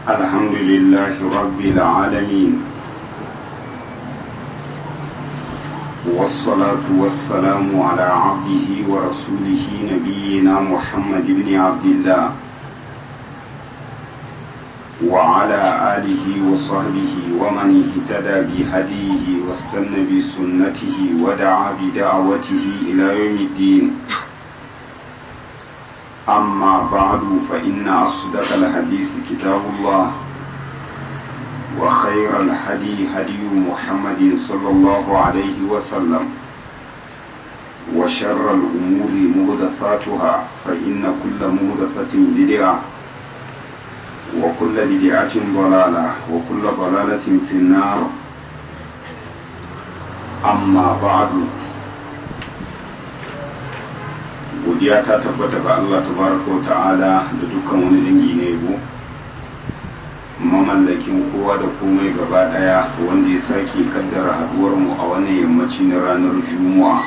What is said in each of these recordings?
الحمد لله رب العالمين والصلاة والسلام على عبده ورسوله نبينا محمد بن عبد الله وعلى آله وصحبه ومن اهتدى بهديه واستنى بسنته ودعا بدعوته إلى يوم الدين أما بعد فإن أصدق الحديث كتاب الله وخير الهدي هدي محمد صلى الله عليه وسلم وشر الأمور مهدثاتها فإن كل مهدثة بدعة وكل بدعة ضلالة وكل ضلالة في النار أما بعد godiya ta tabbata ga Allah tabaraka wa ta'ala da dukkan wani dangi na yabo mamallakin kowa da komai gaba daya wanda ya sake kaddara haduwar mu a wannan yammaci na ranar juma'a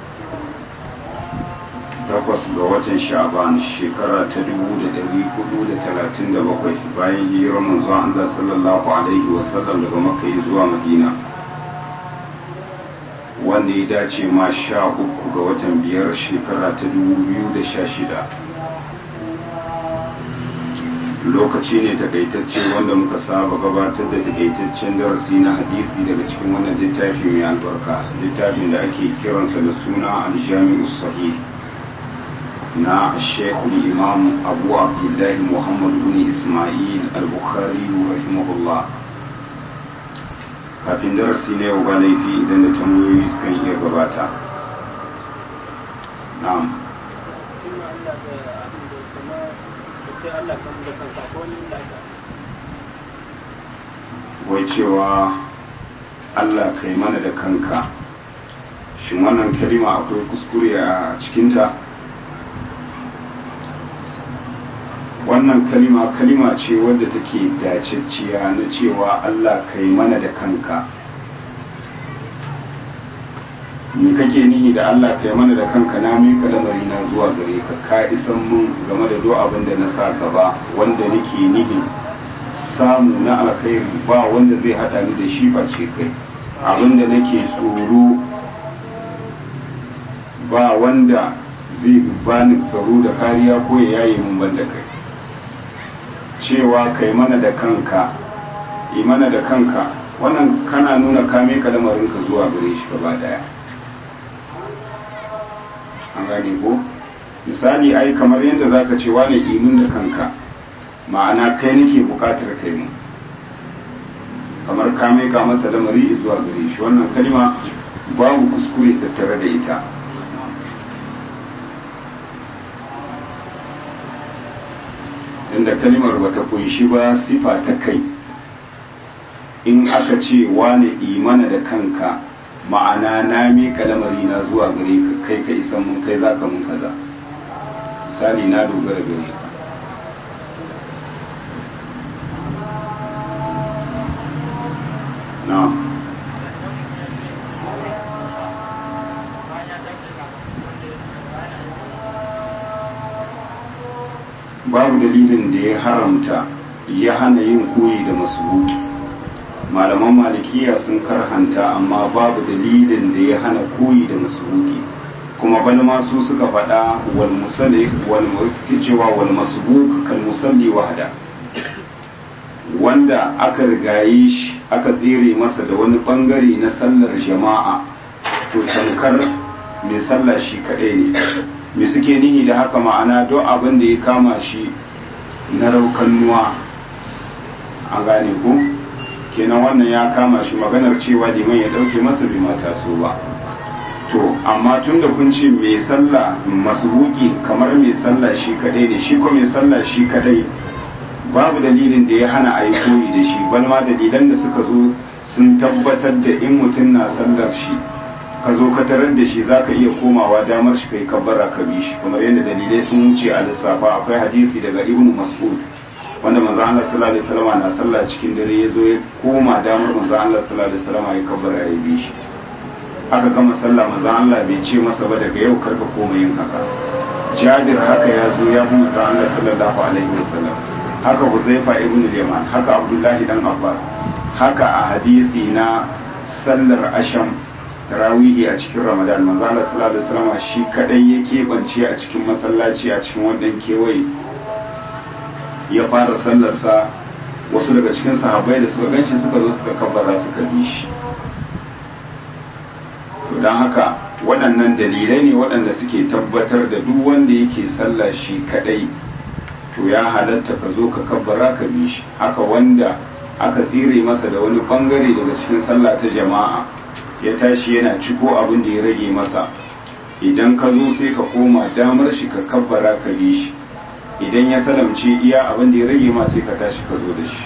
takwas ga watan sha'ban shekara ta 1437 bayan hijirar manzon Allah sallallahu alaihi wasallam daga makka zuwa madina wanda ya dace ma sha uku ga watan biyar shekara ta da sha shida. lokaci ne takaitacce wanda muka saba gabatar da takaitaccen darasi na hadisi daga cikin wannan littafi mai albarka littafin da ake kiransa da suna aljami'u sahih na shekul imam abu abdullahi muhammad bin ismail al-bukhari rahimahullah kafin darasi na yau ba laifi idan da tambayoyi suka iya gabata na'am wai cewa Allah kai mana da kanka shin wannan kalima akwai kuskure a cikinta wannan kalima kalima ce wadda take dacecciya na cewa Allah kai mana da kanka me kake nihi da Allah kai mana da kanka na mika lamari na zuwa gare ka ka isan mun game da duk abin da na sa gaba wanda nake nihi samu na alkhairi ba wanda zai hada ni da shi face kai abin da nake tsoro ba wanda zai bani tsaro da kariya ko ya yaye mun banda kai cewa kai mana da kanka yi mana da kanka wannan kana nuna kame ka lamarinka zuwa gare shi gaba daya an gane ko misali ai kamar yadda zaka ce wane imin da kanka ma'ana kai nake bukatar kai mu kamar kame ka masa lamari zuwa gare shi wannan kalma babu kuskure tattare da ita inda kalimar bata kunshi ba sifa ta kai in aka ce wane imana da kanka ma'ana na miƙa lamari na zuwa gare ka kai ka isan mun kai zaka mun kaza misali na dogara gare ka na babu dalilin da ya haramta ya hana yin koyi da masubuki malaman malikiya sun karhanta amma babu dalilin da ya hana koyi da masubuki kuma bal ma su suka faɗa wal musalli wal cewa wal masbuk kal musalli wahda wanda aka rigaye shi aka tsere masa da wani bangare na sallar jama'a to tankar mai sallah shi kadai ne me suke nihi da haka ma'ana don abin da ya kama shi na raukannuwa a gane ku kenan wannan ya kama shi maganar cewa liman ya dauke masa bai mata so ba to amma tun da kun ce mai sallah masubuki kamar mai sallah shi kadai ne shi ko mai sallah shi kadai babu dalilin da ya hana a yi koyi da shi balma dalilan da suka zo sun tabbatar da in mutum na sallar shi ka zo ka tarar da shi za ka iya komawa damar shi kai kabbara ka bi shi kamar yadda dalilai sun wuce a lissafa akwai hadisi daga ibnu mas'ud wanda manzo Allah sallallahu alaihi wasallam na sallah cikin dare ya zo ya koma damar manzo Allah sallallahu alaihi wasallam ya kabbara ya bi shi aka gama sallah manzo Allah bai ce masa ba daga yau karka koma yin haka Jabir haka ya zo ya bi manzo Allah sallallahu alaihi wasallam haka huzaifa ibn yaman haka abdullahi dan abbas haka a hadisi na sallar asham tarawihi a cikin ramadan manzo Allah sallallahu alaihi wasallam shi kadai ya keɓance a cikin masallaci a cikin wannan kewaye ya fara sallarsa wasu daga cikin sahabbai da suka ganshi suka zo suka kabbara suka bi shi to don haka waɗannan dalilai ne waɗanda suke tabbatar da duk wanda yake sallah shi kadai to ya halatta ka zo ka kabbara ka bi shi haka wanda aka tsire masa da wani bangare daga cikin sallah ta jama'a ya tashi yana ciko abin da ya rage masa idan ka zo sai ka koma damar shi ka kabbara ka bi shi idan ya salamce iya abin da ya rage ma sai ka tashi ka zo da shi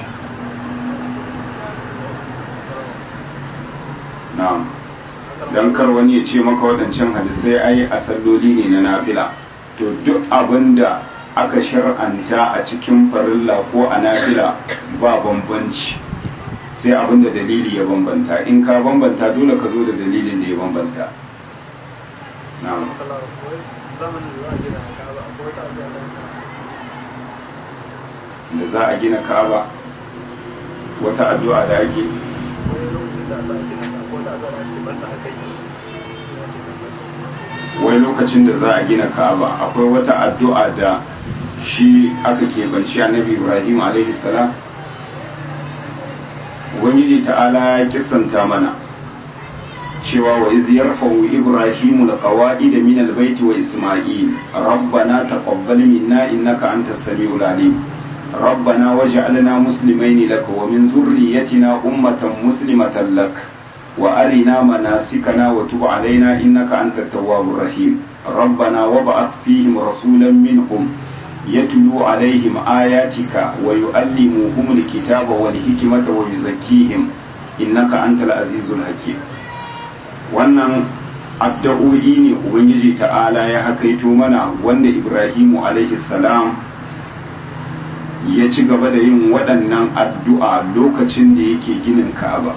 na'am dan kar wani ya ce maka waɗancan hadisai ai a salloli ne na nafila to duk abin da aka shar'anta a cikin farilla ko a nafila ba bambanci sai abin da dalili ya bambanta in ka bambanta dole ka zo da dalilin da ya bambanta na'am da za a gina ka'aba wata addu'a da ake wai lokacin da za a gina ka'aba akwai wata addu'a da shi aka keɓanci annabi ibrahim alaihi salam ubangiji ta'ala ya kisanta mana cewa wa iz yarfa'u ibrahimu alqawa'id min albayt wa isma'il rabbana taqabbal minna innaka antas samiul alim ربنا وجعلنا مسلمين لك ومن ذريتنا أمة مسلمة لك وأرنا مناسكنا وتب علينا إنك أنت التواب الرحيم ربنا وابعث فيهم رسولا منهم يتلو عليهم آياتك ويؤلمهم الكتاب والحكمة ويزكيهم إنك أنت العزيز الحكيم wannan addu'o'i ne ubangiji ta'ala ya hakaito mana wanda ibrahimu alaihi salam ya ci gaba da yin waɗannan addu'a lokacin da yake ginin ka'aba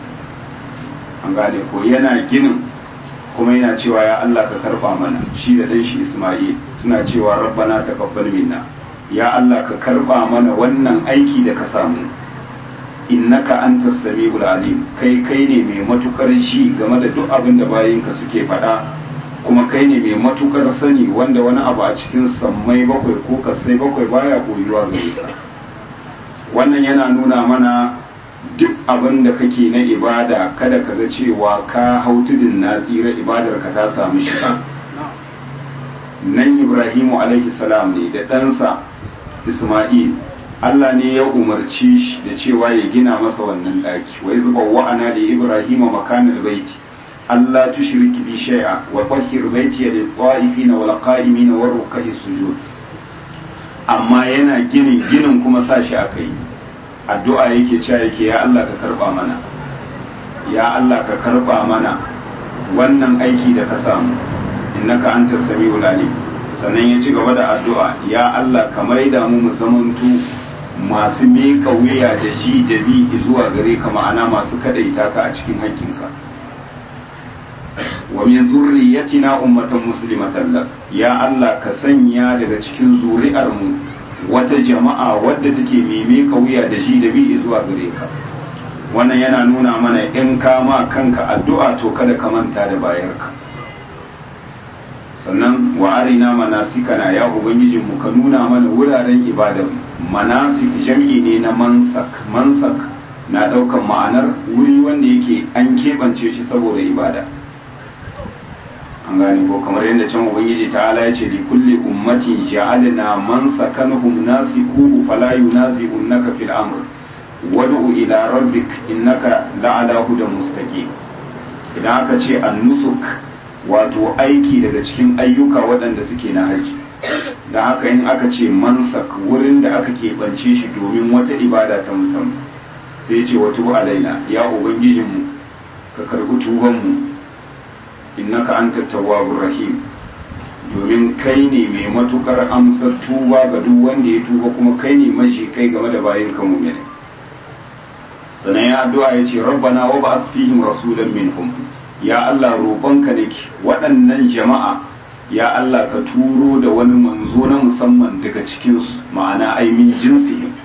an gane ko yana ginin kuma yana cewa ya Allah ka karba mana shi da ɗan shi Ismail suna cewa rabbana taqabbal minna ya Allah ka karba mana wannan aiki da ka samu innaka antas samiul alim kai kai ne mai matukar shi game da duk abin da bayinka suke faɗa kuma kai ne mai matukar sani wanda wani abu a cikin sammai bakwai ko kasai bakwai baya koyuwa gare ka wannan yana nuna mana duk abin da kake na ibada kada ka ga cewa ka hau tudun na tsira ibadar ka ta samu shiga nan ibrahimu alaihi salam ne da ɗansa isma'il Allah ne ya umarci shi da cewa ya gina masa wannan ɗaki wai zuba wa'ana da ibrahima makanar baiti Allah tushriki bi shay'a wa tahhir baiti lil ta'ifin wal qa'imin war ruk'i sujud amma yana ginin ginin kuma sa shi akai addu'a yake cewa yake ya Allah ka karba mana ya Allah ka karba mana wannan aiki da ka samu innaka antas samiul alim sannan ya ci gaba da addu'a ya Allah ka maida mu mu zamantu masu miƙa wuya da shi da bi zuwa gare ka ma'ana masu kadaita ka a cikin haƙƙinka wa min zurriyatina ummatan muslimatan lak ya Allah ka sanya daga cikin zuri'ar mu wata jama'a wadda take mime ka wuya da shi da bi zuwa gare ka wannan yana nuna mana in ka ma kanka addu'a to kada ka manta da bayarka sannan wa arina manasikana ya ubangijin mu ka nuna mana wuraren ibadar manasik jam'i ne na mansak mansak na daukan ma'anar wuri wanda yake an keɓance shi saboda ibada an gane ko kamar yadda can ubangiji ta'ala ya ce li kulli ummatin ja'alna man sakanhum nasikuhu fala yunazi'unaka fil amr wad'u ila rabbik innaka la'ala hudan mustaqim idan aka ce an-nusuk wato aiki daga cikin ayyuka waɗanda suke na haji da haka in aka ce mansak wurin da aka keɓance shi domin wata ibada ta musamman sai ce wa tubu alaina ya ubangijinmu ka karɓi tubanmu innaka anta tawwabur rahim domin kai ne mai matukar amsar tuba ga duk wanda ya tuba kuma kai ne mashi kai game da bayin ka mu'mini sannan ya addu'a ya ce rabbana wa ba'ath fihim rasulan minhum ya Allah roƙonka nake waɗannan jama'a ya Allah ka turo da wani manzo na musamman daga cikin su ma'ana ai min jinsihim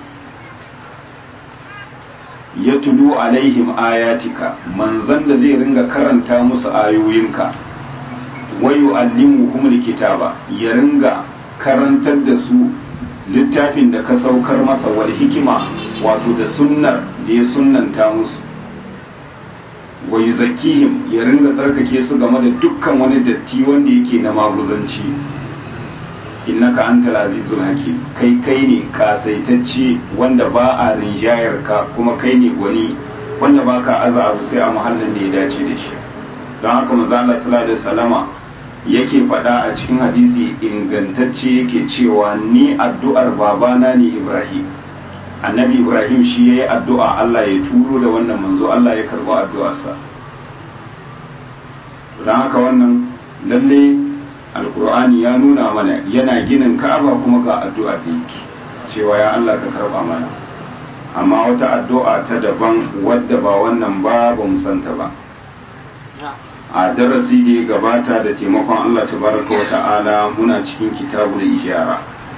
ya tulu alaihim ayatika manzan da zai ringa karanta musu ayoyinka wayu allimuhum kitaba ya ringa karantar da su littafin da ka saukar masa wal hikima wato da sunnar da ya sunnanta musu wa yuzakkihim ya ringa tsarkake su game da dukkan wani datti wanda yake na maguzanci innaka antal azizul hakim kai kai ne kasaitacce wanda ba a rinjayar ka kuma kai ne gwani wanda ba ka aza abu sai a muhallin da ya dace da shi don haka manzo Allah sallallahu alaihi wasallama yake faɗa a cikin hadisi ingantacce yake cewa ni addu'ar babana ne Ibrahim annabi Ibrahim shi yayi addu'a Allah ya turo da wannan manzo Allah ya karɓi addu'arsa don haka wannan lalle alkur'ani ya nuna mana yana ginin ka'aba kuma ga addu'ar da yake cewa ya Allah ka karba mana amma wata addu'a ta daban wadda ba wannan ba ba mu santa ba a darasi da ya gabata da taimakon Allah tabaraka wa ta'ala muna cikin kitabu da ijara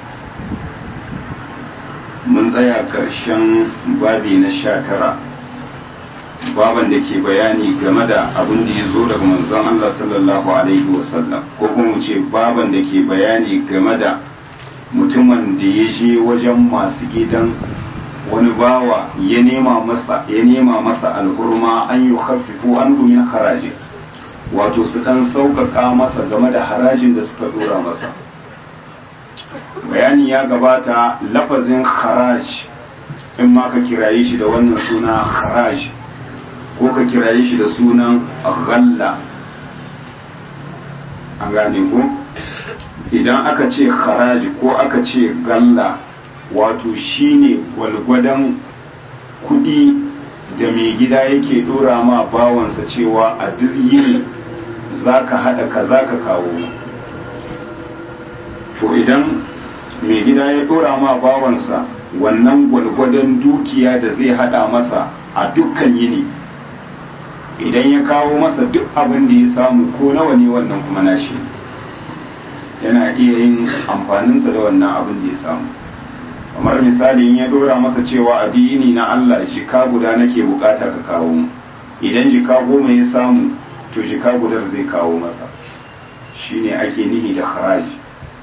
mun tsaya karshen babi na sha tara baban da ke bayani game da abin da ya zo daga manzon Allah sallallahu alaihi wasallam ko kuma mu ce baban da ke bayani game da mutumin da ya je wajen masu gidan wani bawa ya nema masa ya nema masa alhurma an yi khaffifu an min haraji wato su dan sauƙaƙa masa game da harajin da suka dora masa bayani ya gabata lafazin haraj in ma ka kiraye shi da wannan suna haraj ko ka kiraye shi da sunan ghalla an gane ko idan aka ce haraji ko aka ce galla wato shine gwalgwadon kudi da mai gida yake dora ma bawansa cewa a duk yini za ka haɗa ka za ka kawo to idan mai gida ya dora ma bawansa wannan gwalgwadon dukiya da zai haɗa masa a dukkan yini idan ya kawo masa duk abin da ya samu ko nawa ne wannan kuma nashi yana iya yin amfaninsa da wannan abin da ya samu kamar misali in ya dora masa cewa addini na Allah jika guda nake bukata ka kawo mu idan jika goma ya samu to jika gudar zai kawo masa shine ake nihi da haraji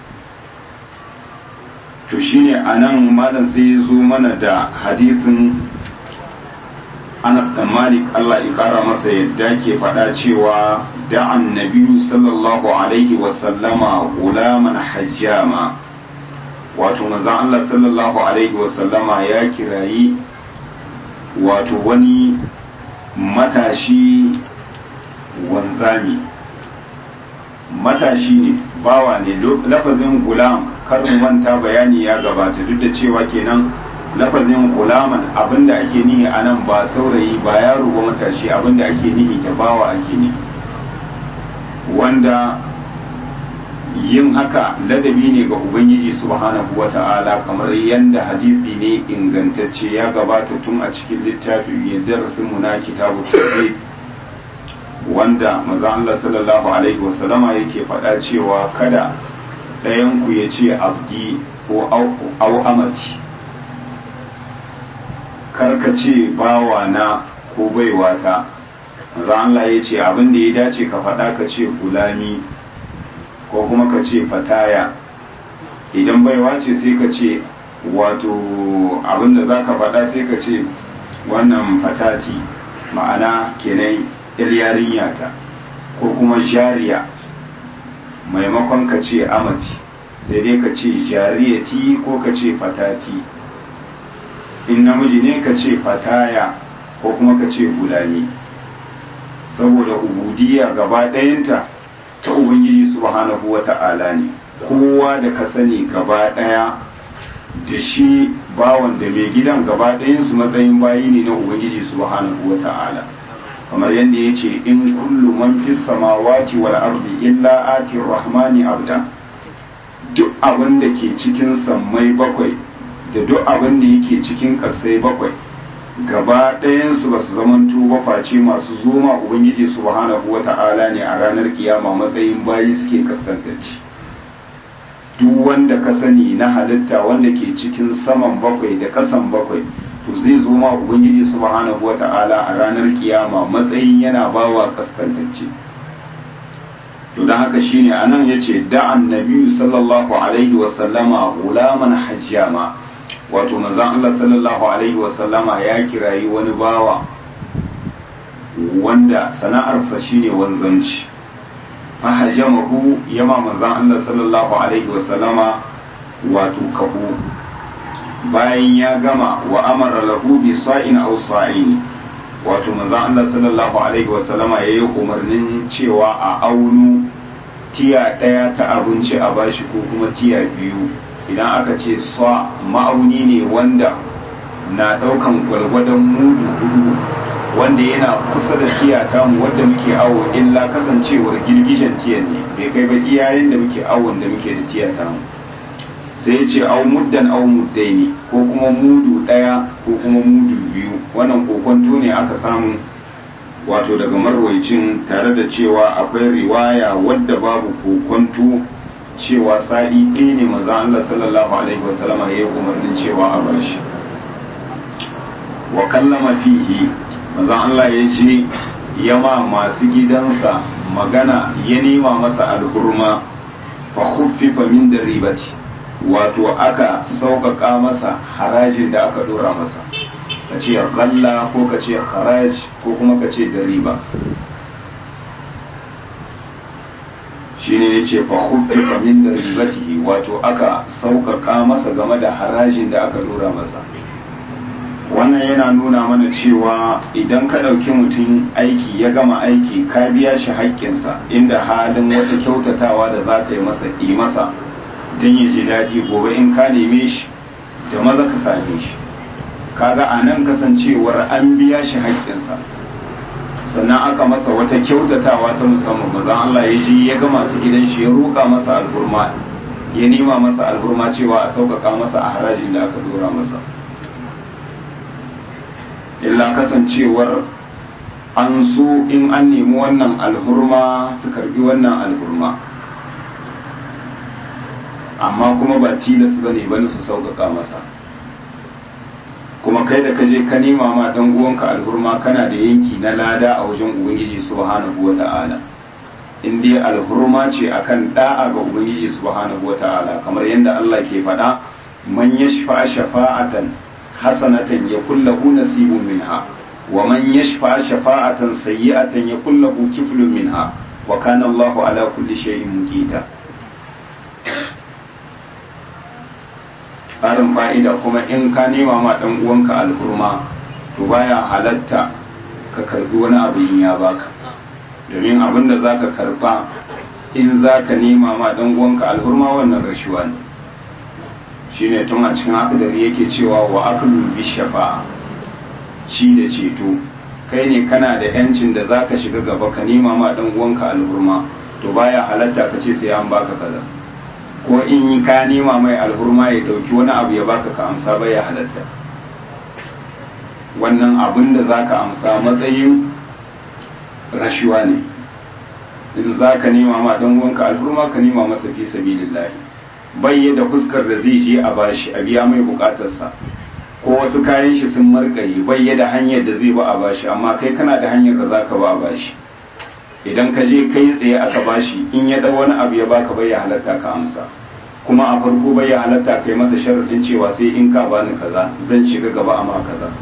to shine anan malam sai ya zo mana da hadisin Anas da Malik Allah ya kara masa yadda ke faɗa cewa da'an nabiyu sallallahu alaihi wasallama gulaman hajjama wato manzon Allah sallallahu alaihi wasallama ya kirayi wato wani matashi wanzami matashi ne bawa ne lafazin gulam karin manta bayani ya gabata duk da cewa kenan lafazin gulaman abinda ake nihi a nan ba saurayi ba yaro ba matashi abinda ake nihi da bawa ake nihi wanda yin haka ladabi ne ga ubangiji subhanahu wata'ala kamar yadda hadisi ne ingantacce ya gabata tun a cikin littafin ya darasin mu na kitabu tauhid wanda maza Allah sallallahu alaihi wasallama yake faɗa cewa kada ɗayan ku ya ce abdi ko au amati karka ce bawa na ko baiwata maza Allah ya ce abin da ya dace ka faɗa ka ce gulami ko kuma ka ce fataya idan baiwa ce sai ka ce wato abinda za ka faɗa sai ka ce wannan fatati ma'ana kenan yarinya ta ko kuma jariya maimakon ka ce amati sai dai ka ce jariyati ko ka ce fatati in namiji ne ka ce fataya ko kuma ka ce gulani saboda ubudiyya gaba ɗayanta ta ubangiji subhanahu wa ta'ala ne kowa da ka sani gaba daya da shi bawan da mai gidan gaba su matsayin bayi ne na ubangiji subhanahu wa ta'ala kamar yadda ya ce in kullu man fi samawati wal ardi illa ati rahmani abda duk abin da ke cikin sammai bakwai da duk abin da yake cikin ƙasai bakwai gaba ɗayansu ba su zamanto ba face masu zoma ubangiji subhanahu wa ta'ala ne a ranar kiyama matsayin bayi suke kaskantacci duk wanda ka sani na halitta wanda ke cikin saman bakwai da ƙasan bakwai to zai zo ma ubangiji subhanahu wata'ala a ranar kiyama matsayin yana bawa kaskantacce to don haka shine anan yace da annabi sallallahu alaihi wa sallama gulaman hajjama wato manzon Allah sallallahu alaihi wa sallama ya kirayi wani bawa wanda sana'arsa shine wanzanci fahajamahu yama manzon Allah sallallahu alaihi wa sallama wato kahu bayan ya gama wa amara lahu bi sa'in aw sa'in wato manzon Allah sallallahu alaihi wasallama yayi umarnin cewa a aunu tiya daya ta abinci a bashi ko kuma tiya biyu idan aka ce sa ma'auni ne wanda na daukan gwalgwadon mudu hudu wanda yana kusa da tiya tamu wadda muke awo illa kasancewar girgijen tiyan ne bai kai ba iyayen da muke awon da muke da tiya tamu sai ya ce au muddan au muddaini ko kuma mudu ɗaya ko kuma mudu biyu wannan kokonto ne aka samu wato daga marwaicin tare da cewa akwai riwaya wadda babu kokonto cewa sa'i ɗaya ne maza Allah sallallahu alaihi wasallama ya yi umarnin cewa a bashi wa kallama fihi maza Allah ya je yama masu gidansa magana ya nema masa alhurma fa khuffifa min daribati wato aka sauƙaƙa masa harajin da aka dora masa ka ce galla ko ka ce haraj ko kuma ka ce da riba shi ne ya ce fahimfi min da ribatihi wato aka sauƙaƙa masa game da harajin da aka dora masa wannan yana nuna mana cewa idan ka ɗauki mutum aiki ya gama aiki ka biya shi haƙƙinsa inda halin wata kyautatawa da za ka yi masa yi masa don ya ji daɗi gobe in ka neme shi da maza ka same shi kaga a nan kasancewar an biya shi haƙƙinsa sannan aka masa wata kyautatawa ta musamman mazan Allah ya ji ya ga masu gidan shi ya roƙa masa alburma ya nema masa alburma cewa a sauƙaƙa masa a harajin da aka dora masa illa kasancewar an so in an nemi wannan alhurma su karbi wannan alhurma amma kuma ba tilas ba ne bane su sauƙaƙa masa kuma kai da kaje ka nema ma dan uwanka alhurma kana da yanki na lada a wajen ubangiji subhanahu wata'ala in dai alhurma ce akan da'a ga ubangiji subhanahu wata'ala kamar yadda Allah ke faɗa man yashfa shafa'atan hasanatan yakul lahu nasibun minha wa man yashfa shafa'atan sayyi'atan yakul lahu kiflun minha wa kana Allahu ala kulli shay'in muqita ƙarin fa'ida kuma in ka nema ma ɗan uwanka alhurma to baya halatta ka karbi wani abu in ya baka domin abin da za ka karba in za ka nema ma ɗan uwanka alhurma wannan rashuwa ne shi ne tun a cikin akadari yake cewa wa akalu bi shafa'a ci da ceto kai ne kana da yancin da za ka shiga gaba ka nema ma ɗan uwanka alhurma to baya halatta ka ce sai an baka kaza ko in yi ka nema mai alhurma ya dauki wani abu ya baka ka amsa bai ya halatta wannan abin da za ka amsa matsayin rashuwa ne in za ka nema ma dan wanka alhurma ka nema masa fi sabilillahi bai da fuskar da zai je a bashi a biya mai bukatarsa ko wasu kayan shi sun markare bai da hanyar da zai ba a bashi amma kai kana da hanyar da za ka ba a bashi idan ka je kai tsaye aka bashi in ya dau wani abu ya baka bai ya halatta ka amsa kuma a farko bai ya halatta kai masa sharadin cewa sai in ka bani kaza zan shiga gaba amma kaza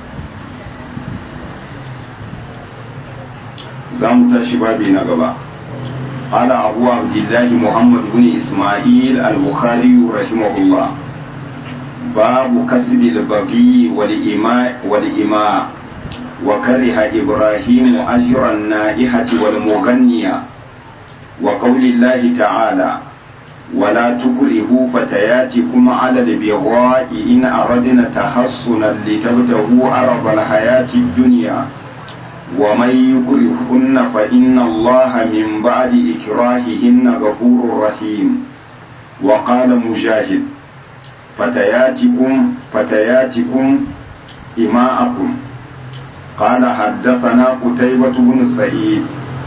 za mu tashi babi na gaba قال أبو عبد الله محمد بن إسماعيل البخاري رحمه الله باب كسب البغي والإماء والإماء وكره إبراهيم أجر النائحة والمغنية وقول الله تعالى ولا تكرهوا فتياتكم على البغاء إن أردنا تحصنا لتبتغوا عرض الحياة الدنيا ومن يكرهن فإن الله من بعد إكراههن غفور رحيم وقال مجاهد فتياتكم فتياتكم إماءكم قال حدثنا قتيبة بن سعيد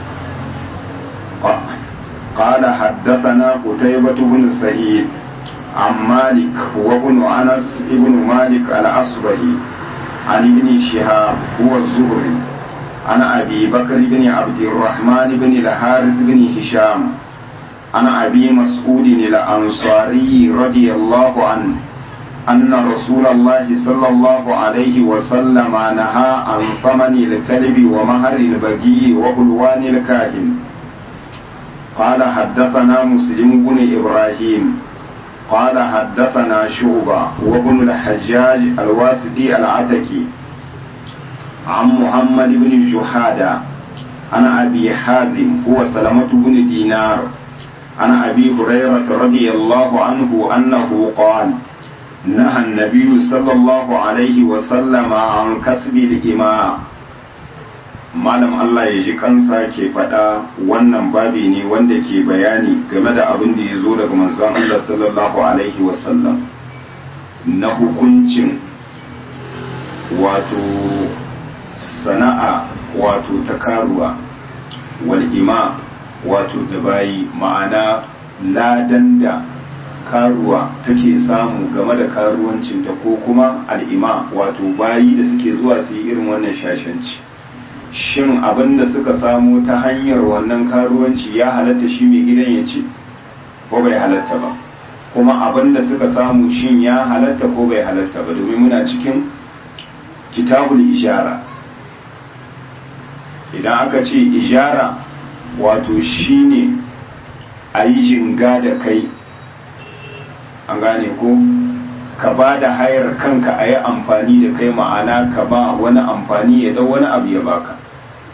قال حدثنا قتيبة بن سعيد عن مالك وابن أنس ابن مالك الأصبهي عن ابن شهاب هو الزهري عن أبي بكر بن عبد الرحمن بن الحارث بن هشام عن أبي مسعود الأنصاري رضي الله عنه أن رسول الله صلى الله عليه وسلم نهى عن ثمن الكلب ومهر البقي وحلوان الكاهن قال حدثنا مسلم بن إبراهيم قال حدثنا شعبة وابن الحجاج الواسطي العتكي عن محمد بن جحادة عن أبي حازم هو سلمة بن دينار عن أبي هريرة رضي الله عنه أنه قال نهى النبي صلى الله عليه وسلم عن كسب الإماء malam Allah ya ji kansa ke faɗa wannan babi ne wanda ke bayani game da abin da ya zo daga manzon Allah sallallahu alaihi wasallam na hukuncin wato sana'a wato ta karuwa wal ima wato da bayi ma'ana ladan da karuwa take samu game da karuwancinta ko kuma al'ima wato bayi da suke zuwa su yi irin wannan shashanci shin abin da suka samu ta hanyar wannan karuwanci ya halatta shi mai gidan ya ci ko bai halatta ba kuma abin da suka samu shin ya halatta ko bai halatta ba domin muna cikin kitabul ijara idan aka ce ijara wato shine a yi jinga da kai an gane ko ka ba da hayar kanka a yi amfani da kai ma'ana ka ba wani amfani ya dau wani abu ya baka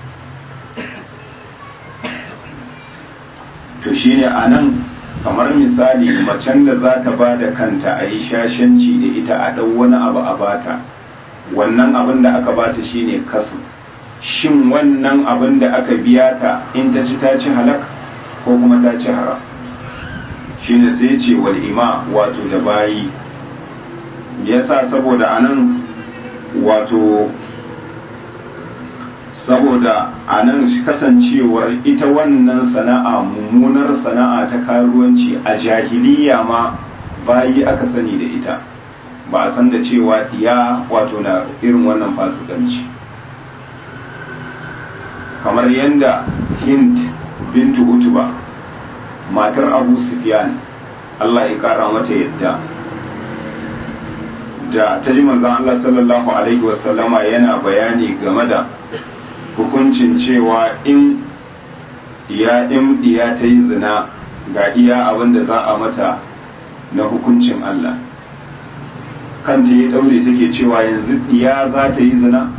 to shine a nan kamar misali macen da za ta ba da kanta a yi shashanci da ita a dau wani abu a bata wannan abin da aka bata shine kasu shin wannan abin da aka biya ta in ta ci ta ci halak ko kuma ta ci haram shine sai ce wal ima wato da bayi yasa saboda anan wato saboda anan kasancewar ita wannan sana'a mummunar sana'a ta karuwanci a jahiliya ma bayi aka sani da ita ba a san da cewa diya wato na irin wannan fasikanci kamar yadda hind bintu utuba matar abu sufyan Allah ya kara mata yadda da ta ji manzon Allah sallallahu alaihi wasallama yana bayani game da hukuncin cewa in ya in diya ta yi zina ga iya abin da za a mata na hukuncin Allah kanta ya daure take cewa yanzu diya za ta yi zina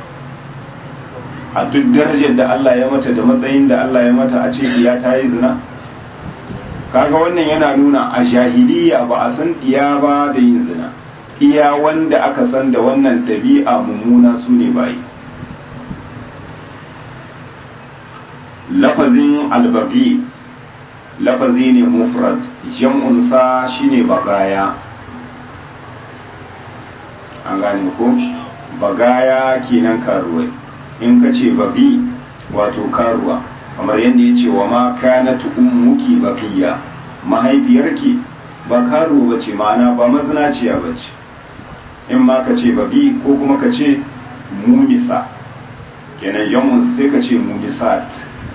a duk darajar da Allah ya mata da matsayin da Allah ya mata a ce diya ta yi zina kaga wannan yana nuna a jahiliya ba a san diya ba da yin zina iya wanda aka san da wannan ɗabi'a mummuna su ne bayi lafazin albagi lafazi ne mufrad jam'unsa shine bagaya an gane ko bagaya kenan karuwai in ka ce bagi wato karuwa kamar yadda ya ce wa ma kanat ummuki bakiya mahaifiyarki ba karuwa bace ma'ana ba mazinaciya bace in ma ka ce babi ko kuma ka ce mumisa kenan yamun sai ka ce mumisat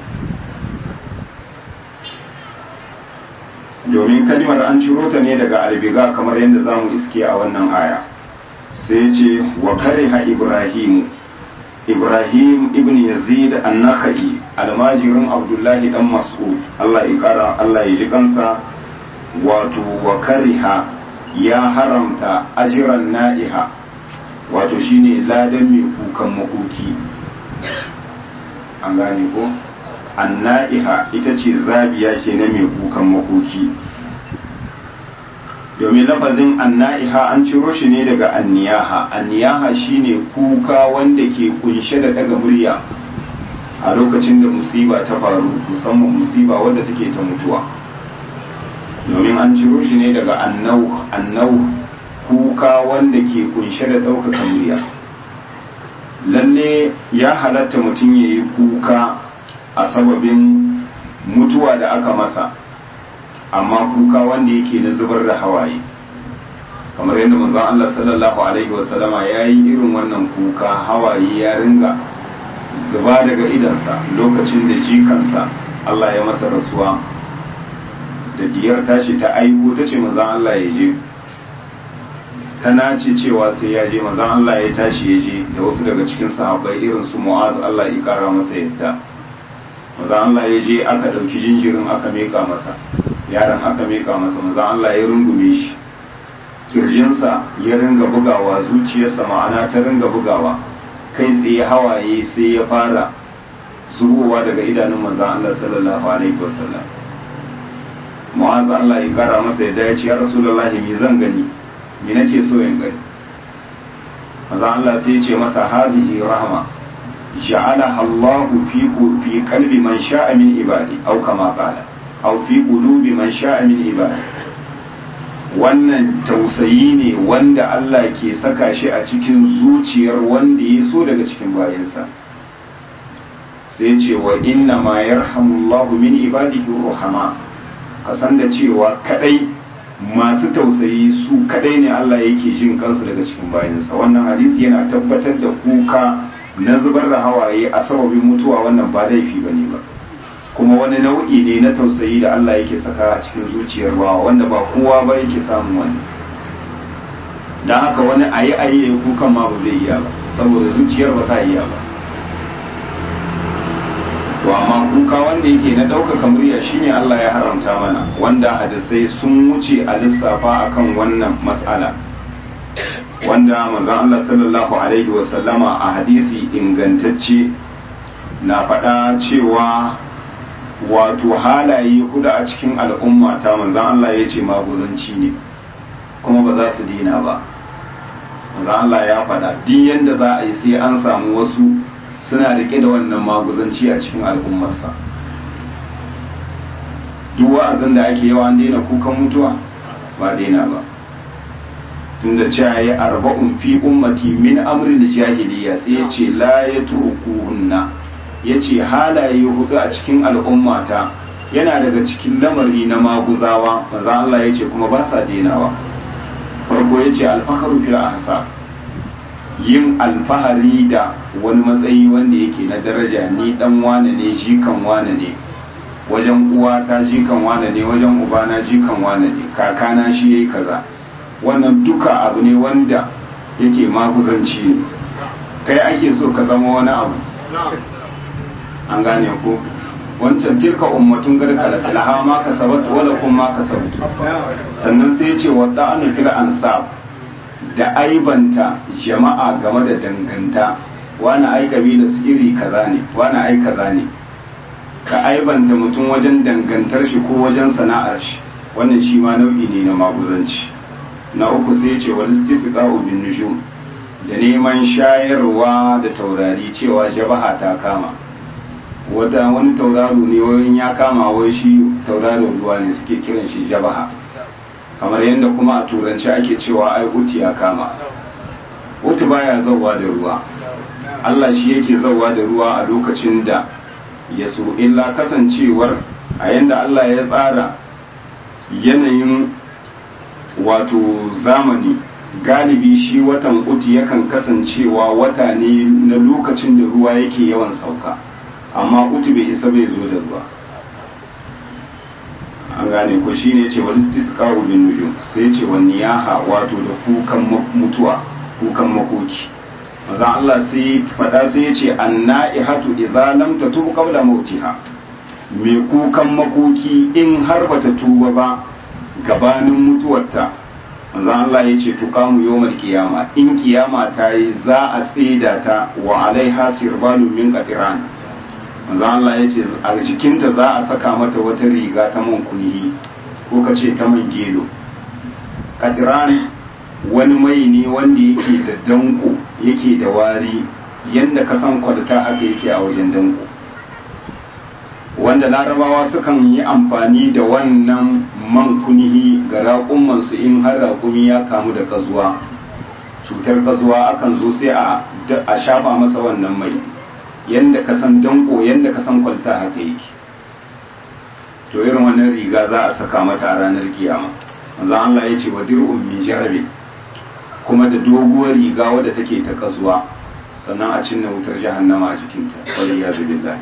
domin kalimar an ciro ta ne daga albiga kamar yadda za mu iske a wannan aya sai ce wa kariha ibrahimu ibrahim ibn yazid an-nakhai almajirin abdullahi dan mas'ud Allah ya kara Allah ya ji kansa wato wa kariha ya haramta ajiran na'iha wato shine ladan mai kukan makoki an gane ko anna'iha ita ce zabiya ke na mai kukan makoki domin lafazin anna'iha an ciro shi ne daga anniyaha anniyaha shine kuka wanda ke kunshe da daga murya a lokacin da musiba ta faru musamman musiba wadda take ta mutuwa domin an ciro shi ne daga annau annau kuka wanda ke kunshe da ɗaukaka murya lalle ya halatta mutum ya yi kuka a sababin mutuwa da aka masa amma kuka wanda yake na zubar da hawaye kamar yadda manzon Allah sallallahu alaihi wasallama ya yi irin wannan kuka hawaye ya ringa zuba daga idansa lokacin da jikansa Allah ya masa rasuwa da diyar tashi ta aiko ta ce manzon Allah ya je ta nace cewa sai ya je manzon Allah ya tashi ya je da wasu daga cikin sahabbai irin su Mu'az Allah ya kara masa yadda manzon Allah ya je aka dauki jinjirin aka meka masa yaron aka meka masa manzon Allah ya rungume shi kirjinsa ya ringa bugawa zuciyarsa ma'ana ta ringa bugawa kai tsaye hawaye sai ya fara zubowa daga idanun manzon Allah sallallahu alaihi wasallam Mu'az Allah ya kara masa yadda ya ce ya Rasulullahi me zan gani me nake so in gani maza Allah sai ce masa hadhihi rahma ja'alaha Allahu fi fi qalbi man sha'a min ibadi aw kama qala aw fi qulubi man sha'a min ibadi wannan tausayi ne wanda Allah ke saka shi a cikin zuciyar wanda ya so daga cikin bayansa sai ce wa inna ma yarhamullahu min ibadihi ruhama kasan da cewa kadai masu tausayi su kadai ne Allah yake jin kansu daga cikin bayansa wannan hadisi yana tabbatar da kuka na zubar da hawaye a sababin mutuwa wannan ba laifi ba ne ba kuma wani nau'i ne na tausayi da Allah yake saka a cikin zuciyar bawa wanda ba kowa ba yake samun wani don haka wani ayi ayi ya kukan ma ba zai iya ba saboda zuciyar ba ta iya ba to amma kuka wanda yake na ɗaukaka murya shine Allah ya haramta mana wanda hadisai sun wuce a lissafa akan wannan mas'ala wanda manzon Allah sallallahu alaihi wasallama a hadisi ingantacce na faɗa cewa wato halaye hudu a cikin al'umma ta manzon Allah ya ce maguzanci ne kuma ba za su dina ba manzon Allah ya faɗa duk yanda za a yi sai an samu wasu suna rike da wannan maguzanci a cikin al'ummarsa duk wa'azin da ake yawa daina kukan mutuwa ba daina ba tunda cewa ya arba'un fi ummati min amri da jahiliya sai ya ce la ya turkuhunna ya ce halaye hudu a cikin al'ummata yana daga cikin lamari na maguzawa maza Allah ya ce kuma ba sa dainawa farko ya ce alfaharu fil ahsa yin alfahari da wani matsayi wanda yake na daraja ni dan wane ne jikan wane ne wajen uwata jikan wane ne wajen ubana jikan wane ne kakana shi yayi kaza wannan duka abu ne wanda yake maguzanci ne kai ake so ka zama wani abu an gane ko wancan tilka ummatun garkala laha ma kasabat wala kun ma kasabtu sannan sai ya ce wa da'anu fil ansab da aibanta jama'a game da danganta wani ai kabila su iri kaza ne wani ai kaza ne ka aibanta mutum wajen dangantar shi ko wajen sana'ar shi wannan shi ma nau'i ne na maguzanci na uku sai ce wani istisqa'u bin nujum da neman shayarwa da taurari cewa jabaha ta kama wata wani tauraro ne wani ya kama wai shi tauraron ruwa ne suke kiran shi jabaha kamar yadda kuma a turanci ake cewa ai uti ya kama uti baya zauwa da ruwa Allah shi yake zauwa da ruwa a lokacin da ya so illa kasancewar a yadda Allah ya tsara yanayin wato zamani galibi shi watan uti yakan kasancewa wata ne na lokacin da ruwa yake yawan sauka amma uti bai isa bai zo da ruwa an gane ko shi ne ce wani istisqa'u bin nujum sai ce wani niyaha wato da kukan mutuwa kukan makoki maza Allah sai fada sai ya ce anna'ihatu idza lam tatub qabla mautiha me kukan makoki in har bata tuba ba gabanin mutuwarta maza Allah ya ce tuqamu yawmal qiyama in kiyama ta yi za a tsida ta wa alaiha sirbalun min qatiran manzo Allah ya ce a jikinta za a saka mata wata riga ta man kunhi ko ka ce ta man gelo kadiran wani mai ne wanda yake da danko yake da wari yadda ka san kwalta haka yake a wajen danko wanda larabawa sukan yi amfani da wannan man kunhi ga raƙumansu in har raƙumi ya kamu da kazuwa cutar kazuwa akan zo sai a shafa masa wannan mai yanda ka san danko yanda ka san kwalta haka yake to irin wannan riga za a saka mata a ranar kiyama manzo Allah ya ce wa dir'un min jarabi kuma da doguwar riga wadda take ta kasuwa sannan a cinna wutar jahannama a jikinta wani ya billahi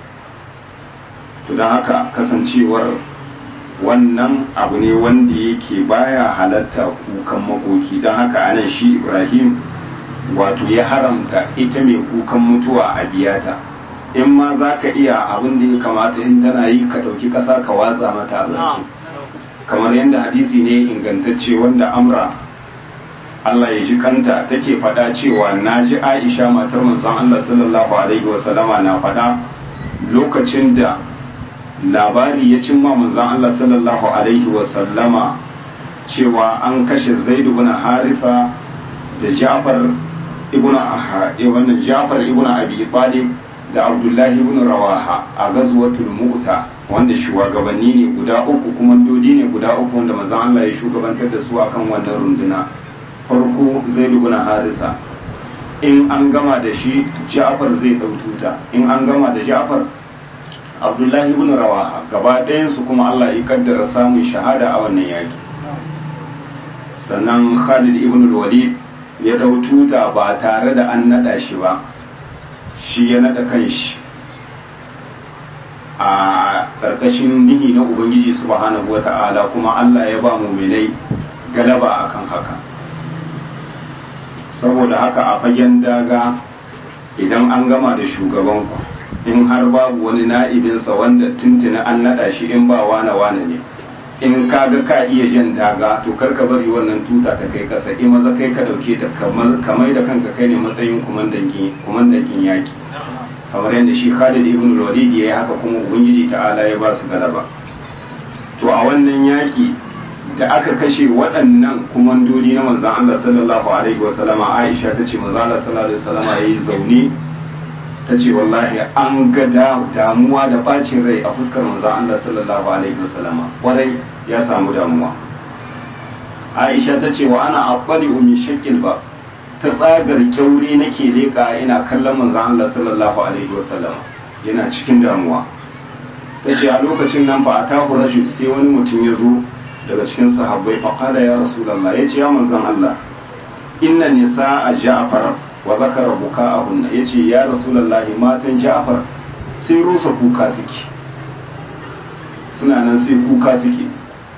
to don haka kasancewar wannan abu ne wanda yake baya halatta kukan makoki don haka anan shi ibrahim wato ya haramta ita mai kukan mutuwa a biyata in ma za ka iya abin da ya kamata in tana yi ka ɗauki ƙasa ka watsa mata a baki kamar yadda hadisi ne ingantacce wanda amra Allah ya ji kanta take faɗa cewa na ji Aisha matar manzon Allah sallallahu alaihi wasallama na faɗa lokacin da labari ya cimma manzon Allah sallallahu alaihi wasallama cewa an kashe Zaid ibn Haritha da Ja'far ibn wannan Ja'far ibn Abi Talib da Abdullahi ibn Rawaha a gazwatul Mu'ta wanda shugabanni ne guda uku kuma dodi ne guda uku wanda manzon Allah ya shugabantar da su akan wannan runduna farko Zaid ibn Haritha in an gama da shi Ja'far zai dau tuta in an gama da Ja'far Abdullahi ibn Rawaha gaba ɗayan su kuma Allah ya kaddara samun shahada a wannan yaki sannan Khalid ibn Walid ya dau tuta ba tare da an nada shi ba shi ya nada kanshi a ƙarƙashin nihi na ubangiji subhanahu wata'ala kuma Allah ya ba muminai galaba akan haka saboda haka a fagen daga idan an gama da shugabanku in har babu wani na'ibinsa wanda tuntuni an naɗa shi in ba wane wane ne in ka ga ka iya jan daga to kar ka bari wannan tuta ta kai kasa in maza kai ka dauke ta kamar da kanka kai ne matsayin kumandan yaki kamar yadda shi Khalid ibn Walid ya yi haka kuma Ubangiji ta'ala ya ba su galaba to a wannan yaki da aka kashe waɗannan kumandodi na manzon Allah sallallahu alaihi wa sallama Aisha tace manzon Allah sallallahu alaihi wa sallama yayi zaune tace wallahi an ga damuwa da bacin rai a fuskar manzon Allah sallallahu alaihi wa sallama kwarai ya samu damuwa Aisha tace wa ana aqbali min shakkil ba ta tsagar kyauri nake leƙa ina kallon manzon Allah sallallahu alaihi wasallam yana cikin damuwa ta ce a lokacin nan ba a tahu rajul sai wani mutum ya zo daga cikin sahabbai fa qala ya rasulullah yace ya manzon Allah inna nisaa ja'far wa zakara buka'ahunna yace ya rasulullah matan ja'far sai rusa kuka suke suna nan sai kuka suke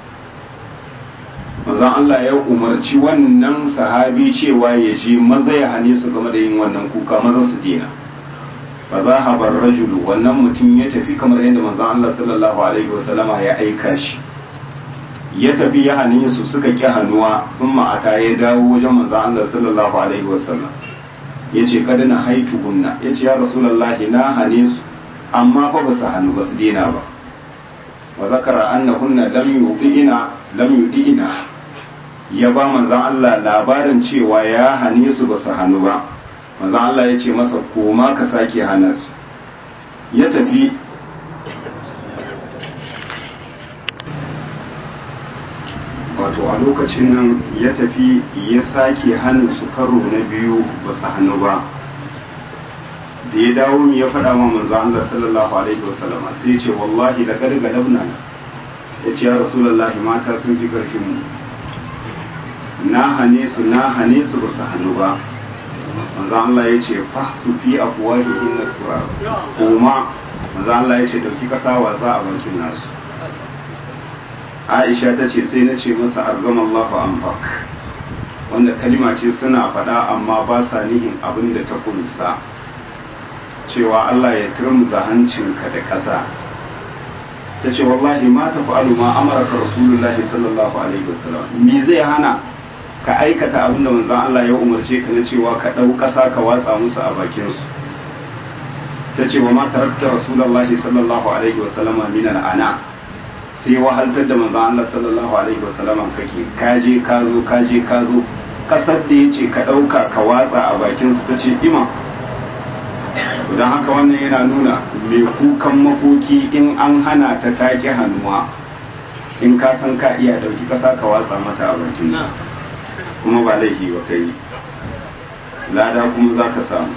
manzon Allah ya umarci wannan sahabi cewa ya je maza ya hane su game da yin wannan kuka maza su dena fa zahaba rajulu wannan mutum ya tafi kamar yadda manzon Allah sallallahu alaihi wasallama ya aika shi ya tafi ya hane su suka ki hannuwa thumma ata ya dawo wajen manzon Allah sallallahu alaihi wasallam yace kada na haitu gunna yace ya rasulullahi na hane su amma fa ba su hannu ba su dena ba wa zakara annahunna lam yu'ina lam yu'ina ya ba manzan Allah labarin cewa ya hane su ba su hannu ba manzan Allah ya ce masa koma ka sake hana su ya tafi wato a lokacin nan ya tafi ya sake hannun su karo na biyu ba su hannu ba da ya dawo ya faɗa wa manzan Allah sallallahu alaihi wasallama sai ya ce wallahi da ƙarƙa labna ya ce ya rasulallahi mata sun fi ƙarfin mu na hane su na hane su ba su hannu ba manzo Allah ya ce fahsu fi afwahihim turab kuma manzo Allah ya ce dauki kasa watsa a bakin nasu Aisha ta ce sai na ce masa argamallahu anfak wanda kalima ce suna faɗa amma ba sa nihin abin da ta kunsa cewa Allah ya turmuza hancinka da ƙasa ta ce wallahi ma ta fa'alu ma amaraka rasulullahi sallallahu alaihi wasallam me zai hana ka aikata abin da manzon Allah ya umarce ka na cewa ka ɗau ƙasa ka watsa musu a bakin su ta ce wa ma tarakta rasulullahi sallallahu alaihi wasallam min al'ana sai wahaltar da manzon Allah sallallahu alaihi wasallam kake kaje ka zo kaje ka zo kasar da yace ka ɗauka ka watsa a bakin su ta ce ima don haka wannan yana nuna mai kukan makoki in an hana ta take hannuwa in ka san ka iya dauki kasa ka watsa mata a bakin kuma ba laifi ba kai lada kuma za ka samu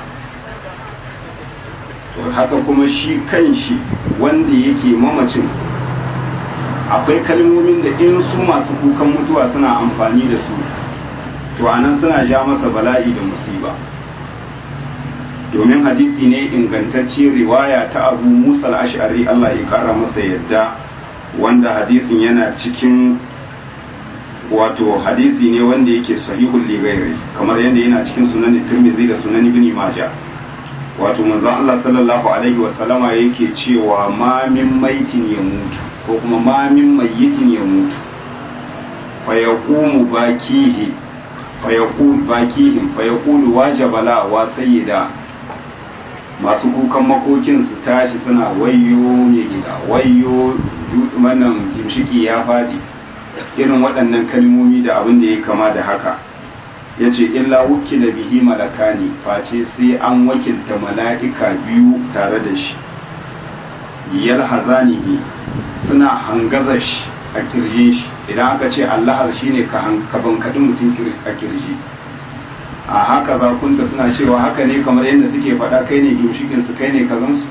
to haka kuma shi kan shi wanda yake mamacin akwai kalmomin da in su masu kukan mutuwa suna amfani da su to anan suna ja masa bala'i da musiba domin hadisi ne ingantacce riwaya ta abu musa al-ash'ari Allah ya kara masa yadda wanda hadisin yana cikin wato hadisi ne wanda yake sahihul lighairi kamar yadda yana cikin sunan tirmidhi da sunan ibn majah wato manzon Allah sallallahu alaihi wa sallama yake cewa ma min maitin ya mutu ko kuma ma min mayyitin ya mutu fa yaqumu bakihi fa yaqul bakihim fa yaqulu wajaba la wa sayyida masu kukan makokin su tashi suna wayyo ne gida wayyo wannan gimshiki ya fadi irin waɗannan kalmomi da abin da ya kama da haka ya ce illa wuki da bihi malakani face sai an wakilta mala'ika biyu tare da shi yal hazanihi suna hangaza shi a kirjin shi idan aka ce allahar shi ne ka bankaɗi mutum a kirji a haka zakunta suna cewa haka ne kamar yadda suke faɗa kai ne gimshikinsu kai ne kazansu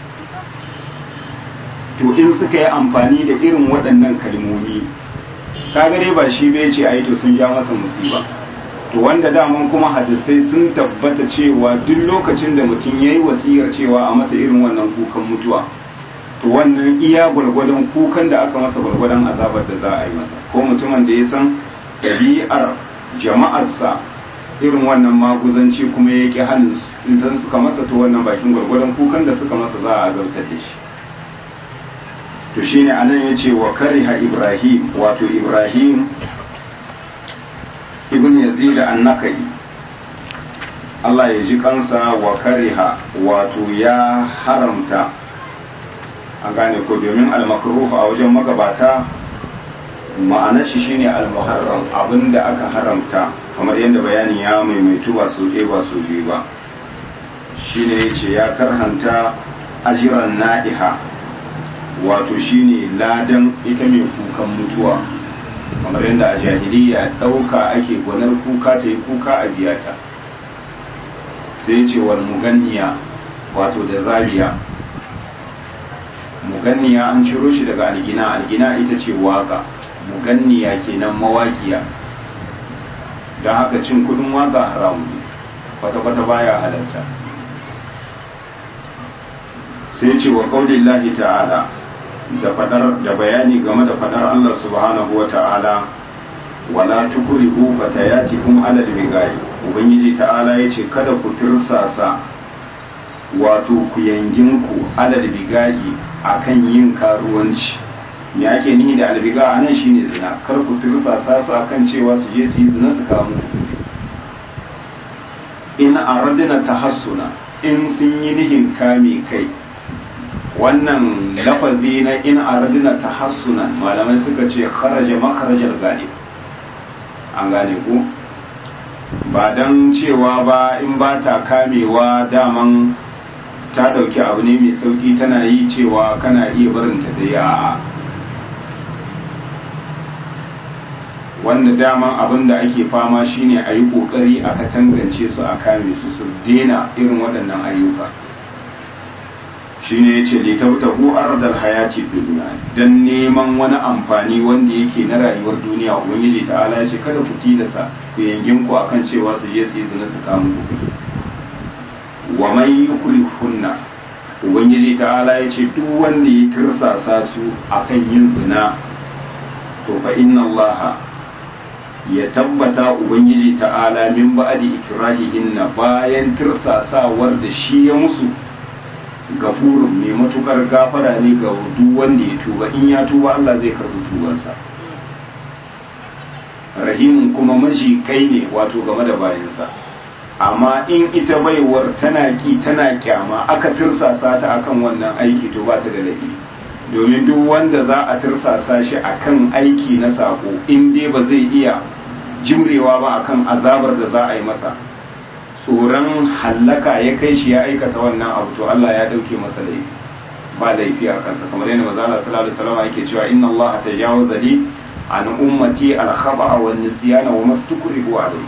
to in suka yi amfani da irin waɗannan kalmomi kaga dai ba shi bai ce ai to sun ja masa musiba to wanda daman kuma hadisai sun tabbata cewa duk lokacin da mutum yayi wasiyar cewa a masa irin wannan kukan mutuwa to wannan iya gwargwadon kukan da aka masa gwargwadon azabar da za a yi masa ko mutumin da ya san ɗabi'ar jama'arsa irin wannan maguzanci kuma ya ƙi hannun in san suka masa to wannan bakin gwargwadon kukan da suka masa za a azabtar da shi to shine anan yace wa kariha ibrahim wato ibrahim ibn yazid an-nakai Allah ya ji kansa wa kariha wato ya haramta an gane ko domin al-makruh a wajen magabata ma'anar shi shine al-muharram abinda aka haramta kamar yadda bayanin ya maimaitu ba su ba su biyu ba shine yace ya karhanta ajiran na'iha wato shine ladan ita mai kukan mutuwa kamar yadda a jahiliya ɗauka ake gwanar kuka ta yi kuka a biyata sai ce wal muganniya wato da zabiya muganniya an ciro shi daga algina algina ita ce waka muganniya kenan mawakiya don haka cin kudin waka haramu ne kwata-kwata baya halatta sai ce wa kaulillahi ta'ala da fadar da bayani game da fadar Allah subhanahu wa ta'ala wala tukrihu fatayatikum ala al-bigai ubangiji ta'ala yace kada ku tirsasa wato ku yanginku ala al-bigai akan yin karuwanci me ake nihi da albiga anan shine zina kar ku tirsasa su akan cewa su je su yi zina su kamu in aradna tahassuna in sun yi nihin kame kai wannan lafazi na in aradina tahassunan malamai suka ce kharaja makharajar galib an gane ku ba don cewa ba in ba ta kamewa daman ta ɗauki abu ne mai sauki tana yi cewa kana iya barinta da ya wanda daman abin da ake fama shine a yi ƙoƙari a katangance su a kame su su dena irin waɗannan ayyuka shine ya ce litabtahu ardal hayati duniya dan neman wani amfani wanda yake na rayuwar duniya ubangiji ta'ala ya ce kada ku tilasa ku yangin ku akan cewa su je su yi zina su kamu wa man yukrihunna ubangiji ta'ala ya ce duk wanda ya tirsasa su akan yin zina to fa inna Allah ya tabbata ubangiji ta'ala min ba'di ikrahihinna bayan tirsasawar da shi ya musu gafurun mai matukar gafara ne ga duk wanda ya tuba in ya tuba Allah zai karbi tubansa rahimun kuma maji kai ne wato game da bayansa amma in ita baiwar tana ki tana kyama aka tirsasa ta akan wannan aiki to ba ta da laifi domin duk wanda za a tirsasa shi akan aiki na sako in dai ba zai iya jimrewa ba akan azabar da za a yi masa tsoron hallaka ya kai shi ya aikata wannan abu to Allah ya dauke masa laifi ba laifi a kansa kamar yadda maza Allah sallallahu alaihi wasallam yake cewa inna Allah tajawaza li an ummati al khata'a wan nisyana wa mastukrihu alayhi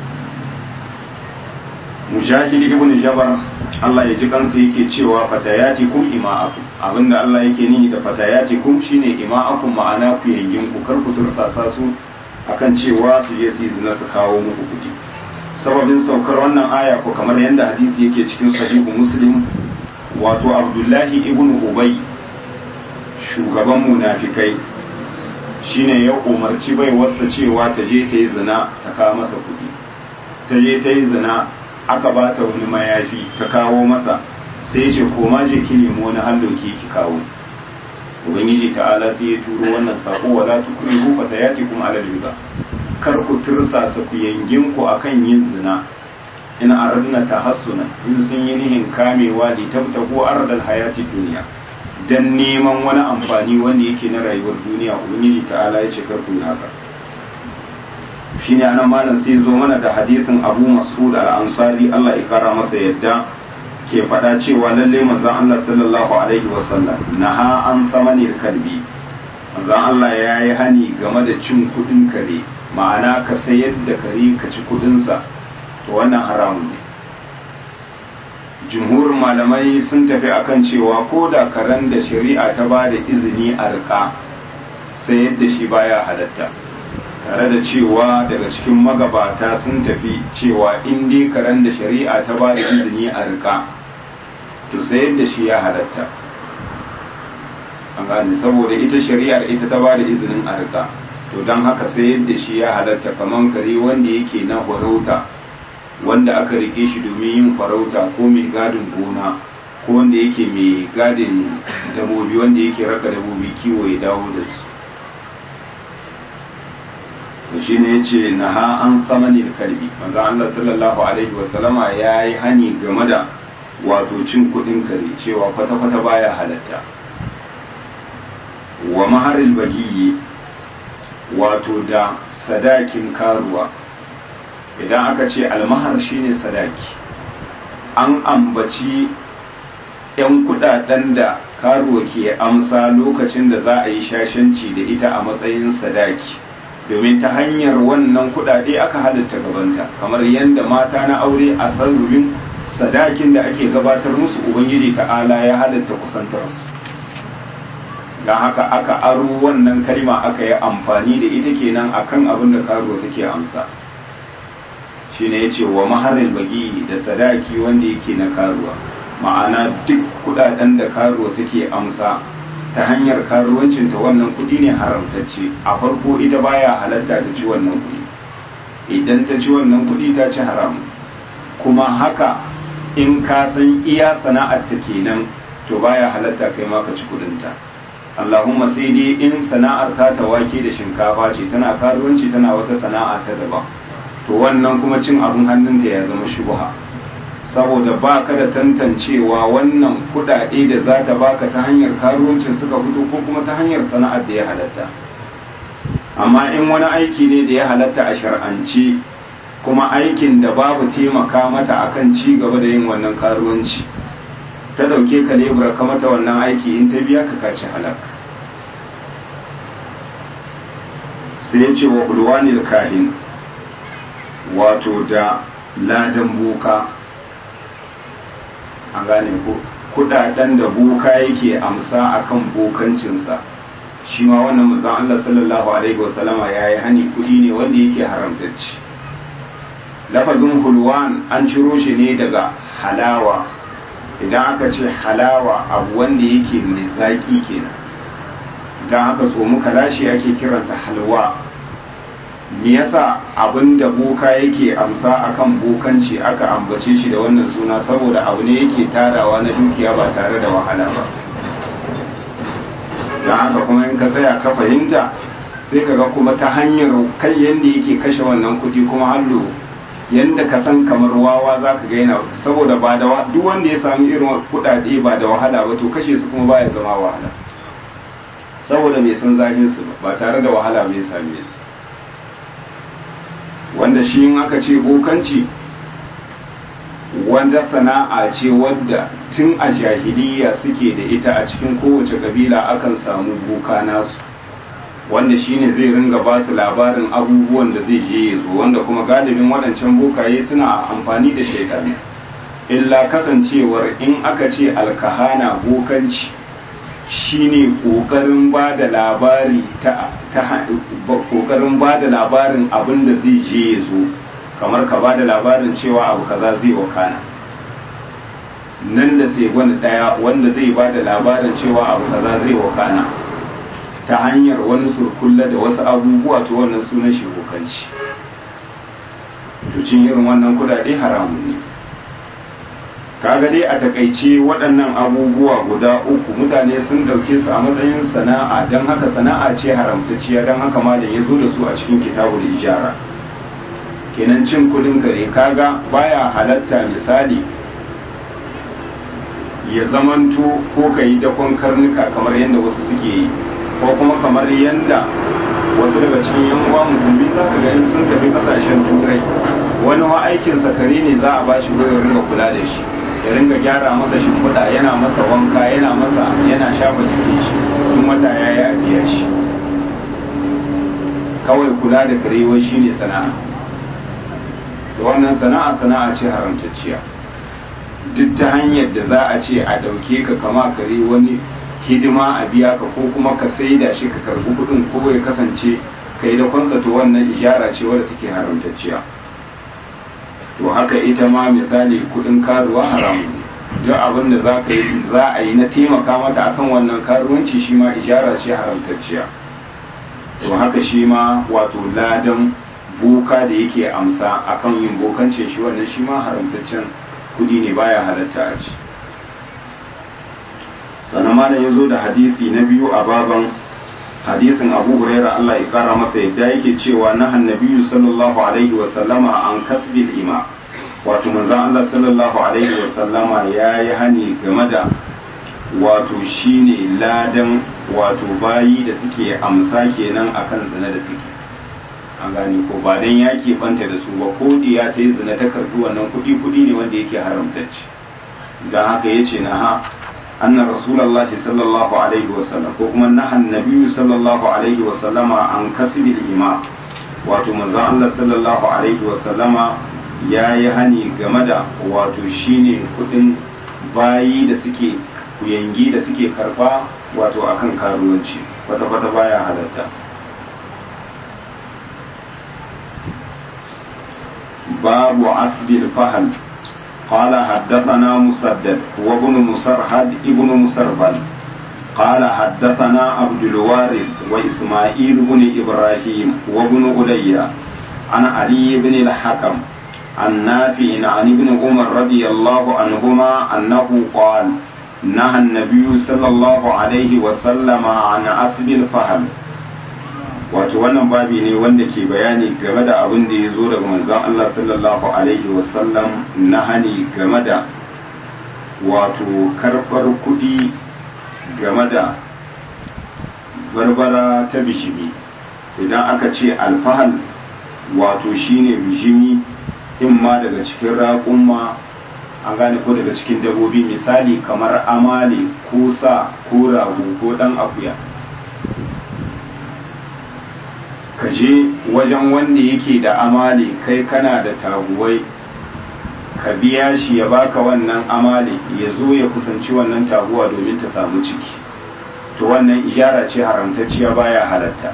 mujahid ibn jabar Allah ya ji kansa yake cewa fatayatikum ima'akum abinda Allah yake nihi da fatayatikum shine ima'akum ma'ana ku yangin ku kar ku tursasa su akan cewa su je su yi zina su kawo muku kuɗi sababin saukar wannan aya ko kamar yadda hadisi yake cikin sahihu muslim wato abdullahi ibn ubay shugaban munafikai shine ya umarci bai wasa cewa ta je ta yi zina ta kawo masa kuɗi ta je ta yi zina aka ba ta wani mayafi ta kawo masa sai ya ce koma je ki nemi wani halloki ki kawo ubangiji ta'ala sai ya turo wannan sako wala tukrihu fatayatikum ala al kar ku tirsasa ku yangin ku akan yin zina in aradna tahassuna in sun yi nihin kamewa li tabtahu ardal hayati dunya dan neman wani amfani wanda yake na rayuwar duniya ubangiji ta'ala ya ce kar ku yi haka shine anan malam sai zo mana da hadisin Abu Mas'ud al-Ansari Allah ya kara masa yadda ke faɗa cewa lalle manzon Allah sallallahu alaihi wasallam naha an samanir kalbi manzon Allah ya yi hani game da cin kuɗin kare ma'ana ka sayar da kare ka ci kuɗinsa to wannan haramun ne jumhurin malamai sun tafi akan cewa ko da karen da shari'a ta ba da izini a riƙa sayar da shi baya halatta tare da cewa daga cikin magabata sun tafi cewa in dai karen da shari'a ta ba da izini a riƙa to sayar da shi ya halatta an gane saboda ita shari'ar ita ta ba da izinin a riƙa to don haka sayar da shi ya halatta kamar kare wanda yake na farauta wanda aka rike shi domin yin farauta ko mai gadin gona ko wanda yake mai gadin dabobi wanda yake raka dabobi kiwo ya dawo da su to shi ne ya ce na ha an tsamanin kalbi manzo Allah sallallahu alaihi wasallama ya yi hani game da wato cin kudin kare cewa kwata-kwata baya halatta wa maharil bagiyi wato da sadakin karuwa idan aka ce almahar shine sadaki an ambaci 'yan kudaden da karuwa ke amsa lokacin da za a yi shashanci da ita a matsayin sadaki domin ta hanyar wannan kudade aka halitta gabanta kamar yadda mata na aure a sarrufin sadakin da ake gabatar musu ubangiji ta'ala ya halitta kusantarsu don haka aka aro wannan kalma aka yi amfani da ita kenan akan abin da karuwa take amsa shine ya ce wa maharin bagi da sadaki wanda yake na karuwa ma'ana duk kudaden da karuwa take amsa ta hanyar karuwancinta wannan kudi ne haramtacce a farko ita baya halatta ta ci wannan kudi idan ta ci wannan kudi ta ci haram kuma haka in ka san iya sana'ar ta kenan to baya halatta kai ma ka ci kudinta Allahumma sai dai in sana'ar ta ta wake da shinkafa ce tana karuwanci tana wata sana'a ta daban to wannan kuma cin abin hannunta ya zama shubha saboda ba ka da tantancewa wannan kudade da za ta baka ta hanyar karuwancin suka fito ko kuma ta hanyar sana'ar da ya halatta amma in wani aiki ne da ya halatta a shar'ance kuma aikin da babu taimaka mata akan ci gaba da yin wannan karuwanci ta dauke ka lebura ka mata wannan aiki in ta biya ka kaci halak sai ya ce wa ulwanil kahin wato da ladan boka an gane ko kudaden da boka yake amsa akan bokancinsa shi ma wannan manzon Allah sallallahu alaihi wasallama yayi hani kudi ne wanda yake haramtacci lafazin hulwan an ciro shi ne daga halawa idan aka ce halawa abu wanda yake mai zaki kenan idan aka so muka lashe ake kiranta halwa me yasa abin da boka yake amsa akan bokanci aka ambace shi da wannan suna saboda abu ne yake tarawa na dukiya ba tare da wahala ba don haka kuma in ka tsaya ka fahimta sai ka ga kuma ta hanyar kai yadda yake kashe wannan kuɗi kuma hallo yadda ka san kamar wawa za ka gaina saboda ba da duk wanda ya sami irin kuɗaɗe ba da wahala ba to kashe su kuma baya zama wahala saboda mai san zahin su ba tare da wahala bai same su wanda shi in aka ce bokanci wanda sana'a ce wadda tun a jahiliya suke da ita a cikin kowace kabila akan samu boka nasu wanda shine zai ringa ba su labarin abubuwan da zai je ya zo wanda kuma galibin waɗancan bokaye suna amfani da shaidani illa kasancewar in aka ce alkahana bokanci shine kokarin ba da labari ta kokarin ba da labarin abin da zai je ya zo kamar ka ba da labarin cewa abu kaza zai wakana nan da sai wani daya wanda zai ba da labarin cewa abu kaza zai wakana ta hanyar wani surkulla da wasu abubuwa to wannan sunan shi kokanci to cin irin wannan kudade haramun ne kaga dai a takaice waɗannan abubuwa guda uku mutane sun ɗauke su a matsayin sana'a don haka sana'a ce haramtacciya don haka malam ya zo da su a cikin kitabul ijara kenan cin kudin kare kaga baya halatta misali ya zamanto ko ka yi dakon karnuka kamar yadda wasu suke yi ko kuma kamar yadda wasu daga cikin yan uwa musulmi za ka ga in sun tafi kasashen turai wani wa aikinsa kare ne za a bashi goyon ringa kula da shi ya ringa gyara masa shimfiɗa yana masa wanka yana masa yana shafa jikin shi in wata ya yi a biya shi kawai kula da karewa shi ne sana'a da wannan sana'a sana'a ce haramtacciya duk ta hanyar da za a ce a ɗauke ka kama kare wani hidima a biya ka ko kuma ka saida shi ka karbi kuɗin ko ya kasance ka yi da kwansa to wannan ishara ce wadda take haramtacciya to haka ita ma misali kudin karuwa haramun ne duk abin da za ka yi za a yi na taimaka mata akan wannan karuwanci shi ma ijara ce haramtacciya to haka shi ma wato ladan boka da yake amsa akan yin bokance shi wannan shi ma haramtaccen kudi ne baya halatta a ci sannan ma da ya zo da hadisi na biyu a baban hadisin abu huraira Allah ya kara masa yadda yake cewa na hannabiyu sallallahu alaihi wa sallama an kasbil ima wato manzon Allah sallallahu alaihi wa sallama ya yi hani game da wato shine ladan wato bayi da suke amsa kenan akan zina da suke an gane ko ba dan ya banta da su ba ko diya ta yi zina ta karbi wannan kuɗi kuɗi ne wanda yake haramtacce don haka yace na ha أن رسول الله صلى الله عليه وسلم وكما نهى النبي صلى الله عليه وسلم عن كسب الإمام wato manzon Allah sallallahu alaihi wasallama ya yi hani game da wato shine kudin bayi da suke kuyangi da suke karba wato akan karuwanci kwata-kwata baya halatta babu asbil fahal قال حدثنا مسدد وابن مسرهد ابن مسربل قال حدثنا عبد الوارث وإسماعيل بن إبراهيم وابن ألي عن علي بن الحكم عن نافع عن ابن عمر رضي الله عنهما أنه قال نهى النبي صلى الله عليه وسلم عن أسب الفهم wato wannan babi ne wanda ke bayani game da abin da ya zo daga manzon Allah sallallahu alaihi wasallam na hani game da wato karɓar kuɗi game da barbara ta bishimi idan aka ce alfahal wato shine bishimi in ma daga cikin raƙumma an gane ko daga cikin dabobi misali kamar amale ko sa ko rago ko ɗan akuya ka je wajen wanda yake da amale kai kana da taguwai ka biya shi ya baka wannan amale ya zo ya kusanci wannan taguwa domin ta samu ciki to wannan ijara ce haramtacciya baya halatta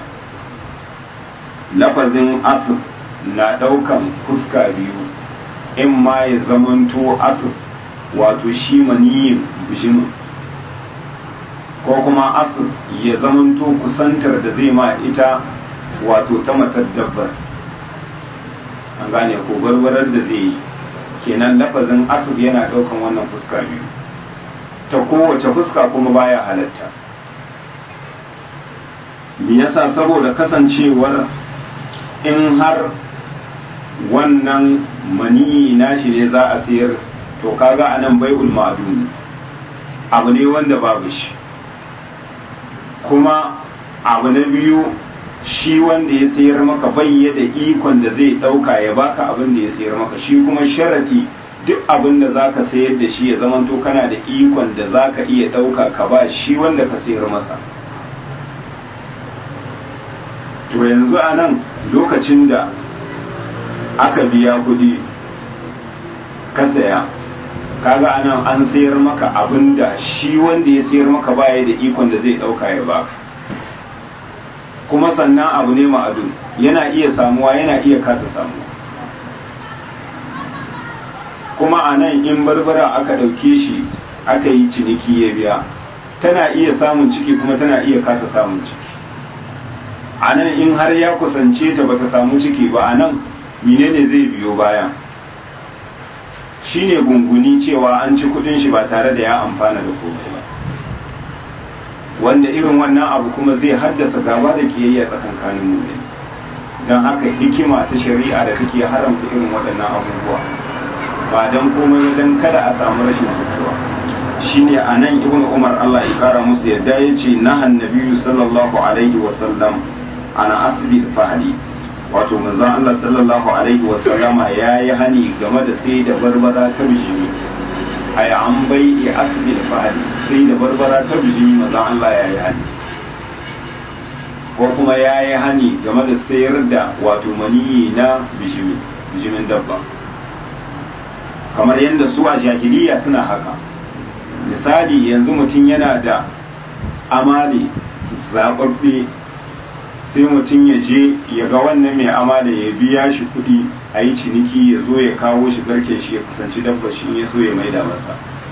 lafazin asib na daukan fuska biyu in ma ya zamanto asib wato shi maniyin bijimin ko kuma asib ya zamanto kusantar da zai ma ita wato ta matar dabbar an gane ko barbarar da zai yi kenan lafazin asib yana daukan wannan fuska biyu ta kowace fuska kuma baya halatta me yasa saboda kasancewar in har wannan maniyi nashi ne za a sayar to kaga anan bai'ul ma'dum abu ne wanda babu shi kuma abu na biyu shi wanda ya sayar maka bai da ikon da zai dauka ya baka abin da ya sayar maka shi kuma sharadi duk abin da zaka sayar da shi ya zamanto kana da ikon da zaka iya dauka ka ba shi wanda ka sayar masa to yanzu a nan lokacin da aka biya kudi ka saya kaga anan an sayar maka abinda shi wanda ya sayar maka baya da ikon da zai dauka ya baka kuma sannan abu ne ma'adun yana iya samuwa yana iya kasa samuwa kuma a nan in barbara aka ɗauke shi aka yi ciniki ya biya tana iya samun ciki kuma tana iya kasa samun ciki a nan in har ya kusance ta bata samu ciki ba a nan menene zai biyo baya shine gunguni cewa an ci kudin shi ba tare da ya amfana da komai ba wanda irin wannan abu kuma zai haddasa gaba da kiyayya tsakankanin mu don haka hikima ta shari'a da take haramta irin waɗannan abubuwa ba don komai don kada a samu rashin jituwa shine a nan ibn umar allah ya kara musu yadda ya ce nahan nabiyu sallallahu alaihi wasallam ana asibit fahali wato manzon allah sallallahu alaihi wasallama ya yi hani game da sai da barbara ta bijimi a yi an bai asibit fahali sai da barbara ta bijimi manzon allah ya yi hani ko kuma ya yi hani game da sayar da wato maniyi na bijimi bijimin dabba kamar yadda su a jahiliya suna haka misali yanzu mutum yana da amale zaɓaɓɓe sai mutum ya je ya ga wannan mai amale ya biya shi kuɗi a yi ciniki ya zo ya kawo shi garke shi ya kusanci dabba shi ya so ya maida masa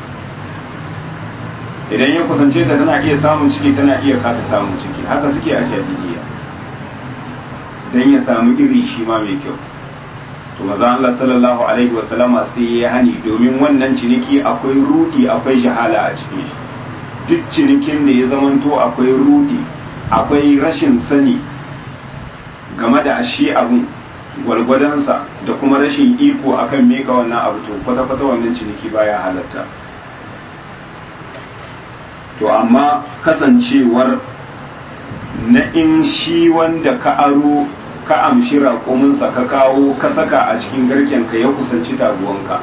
idan ya kusance ta tana iya samun ciki tana iya kasa samun ciki haka suke a jahiliya don ya samu iri shi ma mai kyau to maza Allah sallallahu alaihi wa sallama sai ya hani domin wannan ciniki akwai rudi akwai shahala a cikin shi duk cinikin da ya zamanto akwai rudi akwai rashin sani game da shi abun gwalgwadonsa da kuma rashin iko akan meka wannan abu to kwata-kwata wannan ciniki baya halatta to amma kasancewar na in shi wanda ka aro ka amshi raƙuminsa ka kawo ka saka a cikin garkenka ya kusanci taguwanka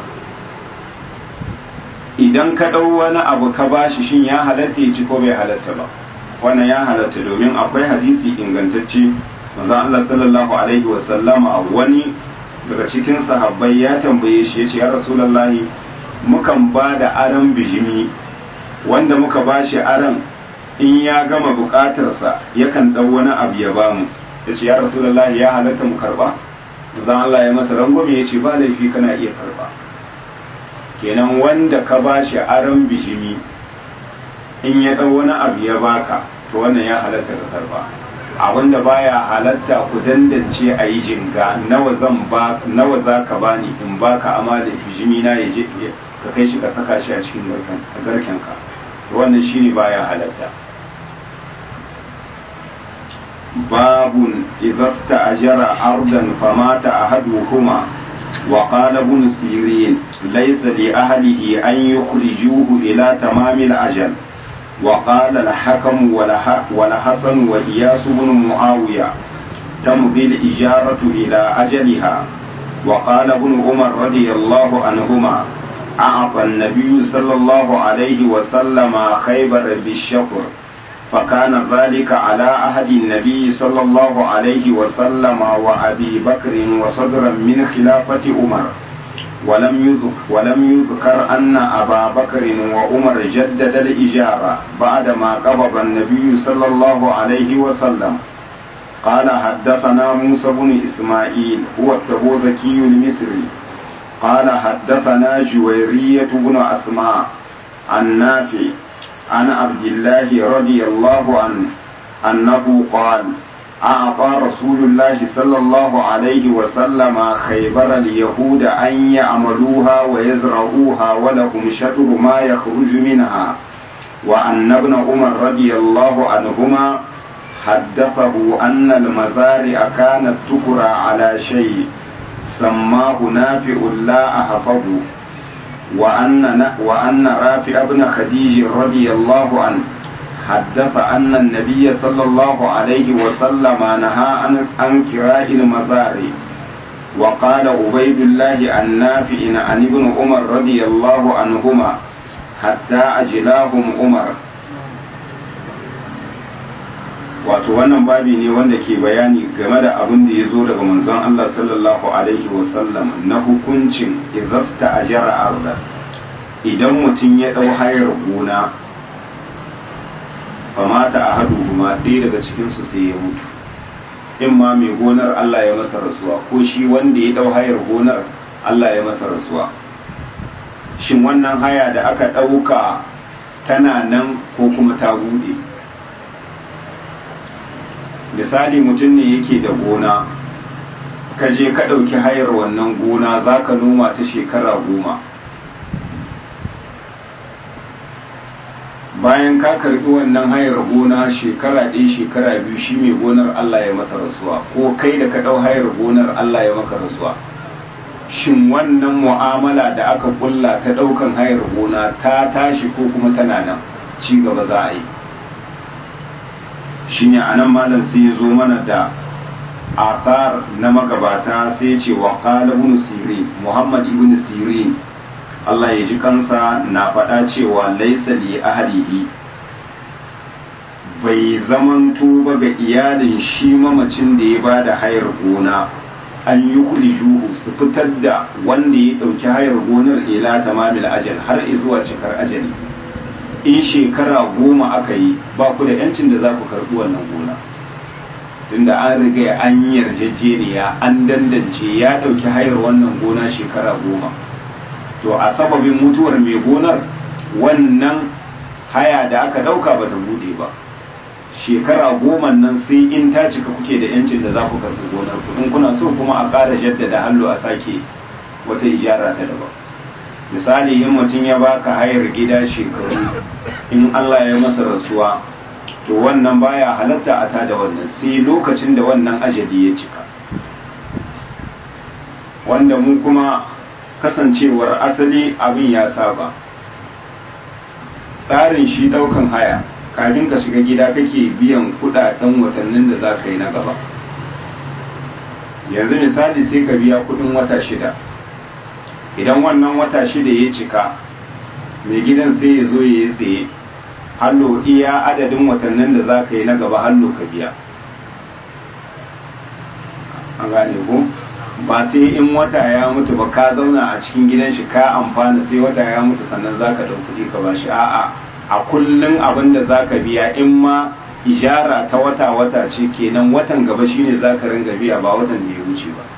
idan ka ɗau wani abu ka bashi shin ya halatta ya ci ko bai halatta ba wannan ya halatta domin akwai hadisi ingantacce manzon Allah sallallahu alaihi wa sallama wani daga cikin sahabbai ya tambaye shi ya ce ya rasulullahi mukan ba da aran bijimi wanda muka bashi aran in ya gama bukatarsa yakan ɗau wani abu ya bamu ya ce ya rasulallah ya halatta mu karba zan Allah ya masa rangwame ya ce ba laifi kana iya karba kenan wanda ka ba shi aron bijimi in ya ɗau wani abu ya baka to wannan ya halatta ka karba a wanda baya halatta ku dandance a yi jinga nawa zan ba nawa za ka bani in baka amma da bijimi na ya je ka kai shi ka saka shi a cikin garken ka wannan shine baya halatta باب إذا استأجر أرضا فمات أحدهما وقال ابن سيرين ليس لأهله أن يخرجوه إلى تمام الأجل وقال الحكم والحسن وإياس بن معاوية تمضي الإجارة إلى أجلها وقال ابن عمر رضي الله عنهما أعطى النبي صلى الله عليه وسلم خيبر بالشكر فكان ذلك على عهد النبي صلى الله عليه وسلم وأبي بكر وصدرا من خلافة عمر ولم يذكر, ولم يذكر أن أبا بكر وعمر جدد الإجارة بعدما قبض النبي صلى الله عليه وسلم قال حدثنا موسى بن إسماعيل هو التبوذكي المصري قال حدثنا جويرية بن أسماء عن نافع عن عبد الله رضي الله عنه أنه قال أعطى رسول الله صلى الله عليه وسلم خيبر اليهود أن يعملوها ويزرعوها ولهم شطر ما يخرج منها وأن ابن عمر رضي الله عنهما حدثه أن المزارع كانت تكرى على شيء سماه نافع لا أحفظه وأن وأن رافع بن خديج رضي الله عنه حدث أن النبي صلى الله عليه وسلم نهى عن عن كراء المزارع وقال عبيد الله النافع عن ابن عمر رضي الله عنهما حتى أجلاهم عمر wato wannan babi ne wanda ke bayani game da abin da ya zo daga manzon Allah sallallahu alaihi wasallam na hukuncin izasta ajara arda idan mutum ya ɗau hayar gona famata a haɗu kuma ɗaya daga cikinsu sai ya mutu in ma mai gonar Allah ya masa rasuwa ko shi wanda ya ɗau hayar gonar Allah ya masa rasuwa shin wannan haya da aka ɗauka tana nan ko kuma ta buɗe misali mutum ne yake da gona ka je ka ɗauki hayar wannan gona za ka noma ta shekara goma bayan ka karbi wannan hayar gona shekara ɗaya shekara biyu shi mai gonar Allah ya masa rasuwa ko kai da ka ɗau hayar gonar Allah ya maka rasuwa shin wannan mu'amala da aka kulla ta ɗaukan hayar gona ta tashi ko kuma tana nan ci gaba za a yi shi ne a nan malam sai ya zo mana da athar na magabata sai ya ce wa qala ibn sirin muhammad ibn sirin Allah ya ji kansa na faɗa cewa laisa li ahlihi bai zamanto ba ga iyalin shi mamacin da ya ba da hayar gona an yi juhu su fitar da wanda ya ɗauki hayar gonar ila tamamil ajal har zuwa cikar ajali in shekara goma aka yi ba ku da yancin da za ku karɓi wannan gona tunda an riga an yi yarjejeniya an dandance ya ɗauki hayar wannan gona shekara goma to a sababin mutuwar mai gonar wannan haya da aka ɗauka ba ta buɗe ba shekara goma nan sai in ta cika kuke da yancin da za ku karɓi gonar ku in kuna so kuma a ƙara jaddada hallo a sake wata ijara ta daban misali in mutum ya baka hayar gida shekaru in Allah ya masa rasuwa to wannan baya halatta a tada wannan sai lokacin da wannan ajali ya cika wanda mu kuma kasancewar asali abin ya saba tsarin shi daukan haya kafin ka shiga gida kake biyan kudaden watannin da za ka yi na gaba yanzu misali sai ka biya kudin wata shida idan wannan wata shida ya cika mai gidan sai ya zo ya yi tsaye hallo iya adadin watannin da za ka yi na gaba hallo ka biya an gane ku ba sai in wata ya mutu ba ka zauna a cikin gidan shi ka amfana sai wata ya mutu sannan za ka kuɗi ka bashi a'a a kullum abin da za ka biya in ma ijara ta wata-wata ce kenan watan gaba shine za ka ringa biya ba watan da ya wuce ba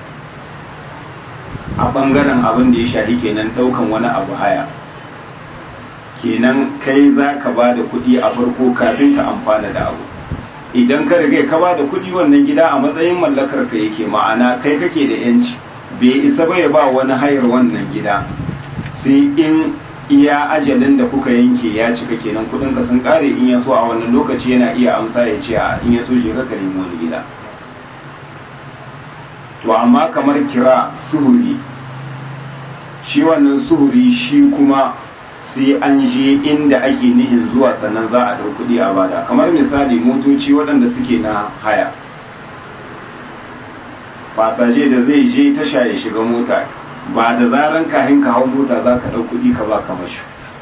a ɓangaren abin da ya shahi kenan ɗaukan wani abu haya kenan kai za ka ba da kuɗi a farko kafin ka amfana da abu idan ka riga ka ba da kuɗi wannan gida a matsayin mallakar ka yake ma'ana kai kake da yanci bai isa ba ya ba wani hayar wannan gida sai in iya ajalin da kuka yanke ya cika kenan kuɗin ka sun ƙare in ya so a wannan lokaci yana iya amsa ya ce a in ya so shi ka nemi wani gida to amma kamar kira suhuri shi wannan suhuri shi kuma sai an je inda ake nihin zuwa sannan za a ɗau kuɗi a bada kamar misali motoci waɗanda suke na haya fasaje da zai je tasha ya shiga mota ba da zaran kahin ka hau mota za ka ɗau kuɗi ka ba mashi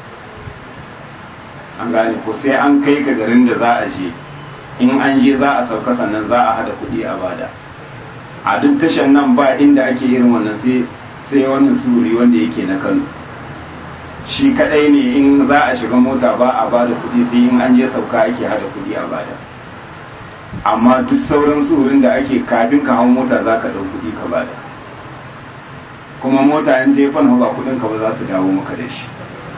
an gane ko sai an kai ka garin da za a je in an je za a sauka sannan za a hada kuɗi a bada a duk tashan nan ba inda ake irin wannan sai sai wannan suri wanda yake na kano shi kadai ne in za a shiga mota ba a ba da kuɗi sai in an je sauka ake hada kuɗi a bada amma duk sauran suhurin da ake kafin ka hau mota za ka ɗau kuɗi ka bada kuma mota in ta fan ba kuɗin ka ba za su dawo maka da shi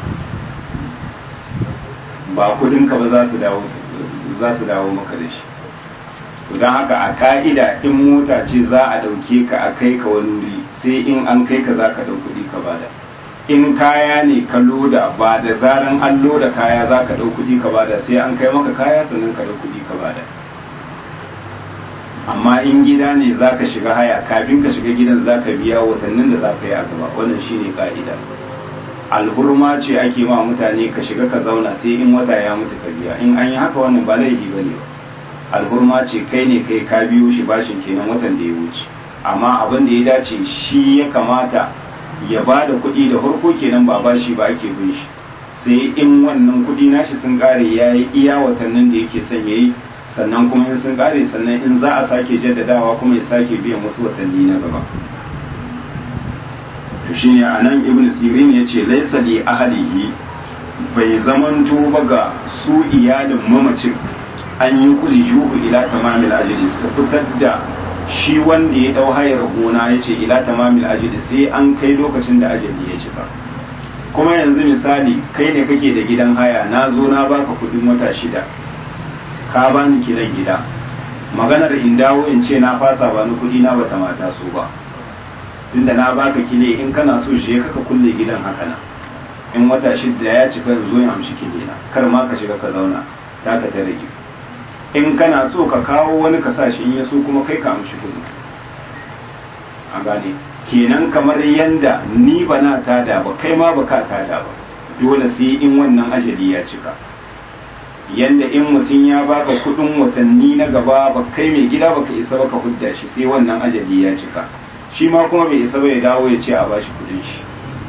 ba kuɗin ka ba za su dawo za su dawo maka da shi don haka a ka'ida in mota ce za a ɗauke ka a kai ka wani wuri sai in an kai ka za ka ɗau kuɗi ka bada in kaya ne ka loda ba da zaran an loda kaya za ka ɗau kuɗi ka bada sai an kai maka kaya sannan ka ɗau kuɗi ka bada amma in gida ne za ka shiga haya kafin ka shiga gidan za ka biya watannin da za ka yi a gaba wannan shine ka'ida alhurma ce ake ma mutane ka shiga ka zauna sai in wata ya mutu ka biya in an yi haka wannan ba laifi ba ne alhurma ce kai ne kai ka biyo shi bashin kenan watan da ya wuce amma abin da ya dace shi ya kamata ya ba da kuɗi da farko kenan ba bashi ba ake bin shi sai in wannan kuɗi nashi sun ƙare ya yi iya watannin da yake son ya yi sannan kuma in sun ƙare sannan in za a sake jaddadawa kuma ya sake biyan wasu watanni na gaba to shine anan ibn sirin yace laysa li ahlihi bai zamanto ba ga su iyalin mamacin an yi kuli juhu ila tamamil ajali su fitar da shi wanda ya dau hayar gona ya ce ila tamamil ajali sai an kai lokacin da ajali ya cika kuma yanzu misali kai ne kake da gidan haya na zo na baka kudin wata shida ka bani kiran gida maganar in dawo in ce na fasa bani kudi na bata mata so ba tunda na baka kile in kana so shi kaka kulle gidan haka nan in wata shida ya cika zo in amshi kile na kar ma ka shiga ka zauna ta ka ta rage in kana so ka kawo wani kasashe in ya so kuma kai ka amshi kudi a gane kenan kamar yanda ni ba na tada ba kai ma ba ka tada ba dole sai in wannan ajali ya cika yanda in mutum ya baka kudin watanni na gaba ba kai mai gida baka isa baka hudda shi sai wannan ajali ya cika shi ma kuma bai isa ba ya dawo ya ce a bashi kudin shi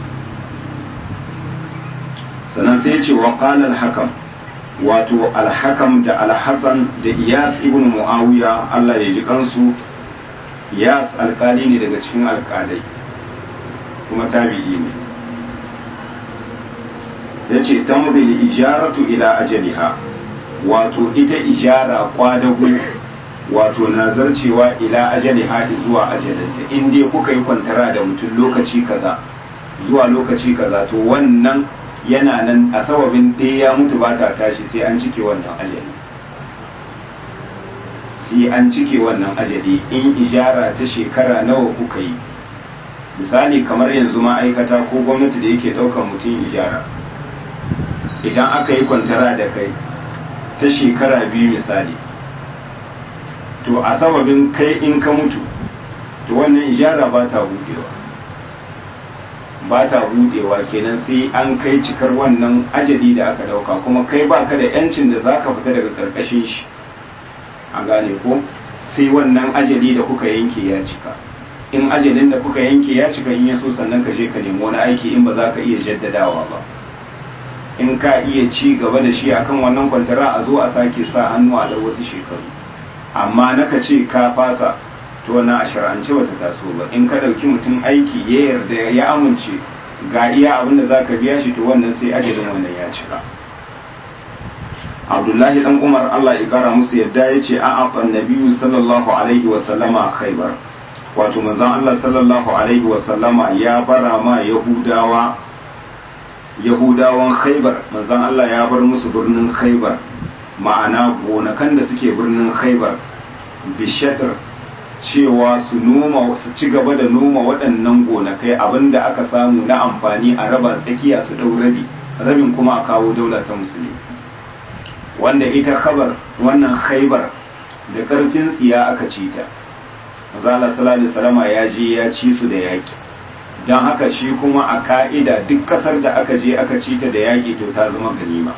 sannan sai ya ce wa qala al-hakam wato al-hakam da al-hasan da iyas ibn muawiya Allah ya ji kansu iyas alkali ne daga cikin alkalai kuma tabi'i ne yace tamdil ijaratu ila ajaliha wato ita ijara kwadago wato nazarcewa ila ajaliha zuwa ajalinta in dai kuka yi kwantara da mutum lokaci kaza zuwa lokaci kaza to wannan yana nan a sababin ɗaya ya mutu ba ta tashi sai an cike wannan ajali sai an cike wannan ajali in ijara ta shekara nawa kuka yi misali kamar yanzu ma'aikata ko gwamnati da yake ɗaukar mutum ijara idan aka yi kwantara da kai ta shekara biyu misali to a sababin kai in ka mutu to wannan ijara ba ta budewa ba ta budewa kenan sai an kai cikar wannan ajali da aka dauka kuma kai ba ka da yancin da za ka fita daga karkashin shi a gane ko sai wannan ajali da kuka yanke ya cika in ajalin da kuka yanke ya cika in ya so sannan ka je ka nemi wani aiki in ba za ka iya jaddadawa ba in ka iya ci gaba da shi akan wannan kwantara a zo a sake sa hannu a da wasu shekaru amma naka ce ka fasa to na a shar'ance bata taso ba in ka ɗauki mutum aiki ya yarda ya amince ga iya abin da za ka biya shi to wannan sai ajalin wannan ya cika abdullahi dan umar allah ya kara musu yadda ya ce a aqan nabiyyu sallallahu alaihi wa sallama khaybar wato manzon allah sallallahu alaihi wa sallama ya bara ma yahudawa yahudawan khaybar manzon allah ya bar musu birnin khaybar ma'ana gonakan da suke birnin khaybar bishadar cewa su noma su ci gaba da noma waɗannan gonakai abinda aka samu na amfani a raba tsakiya su ɗau rabi rabin kuma a kawo daula ta musulmi wanda ita khabar wannan khaibar da ƙarfin tsiya aka ci ta mazala sallallahu salama ya je ya ci su da yaƙi don haka shi kuma a ka'ida duk ƙasar da aka je aka ci ta da yaƙi to ta zama ganima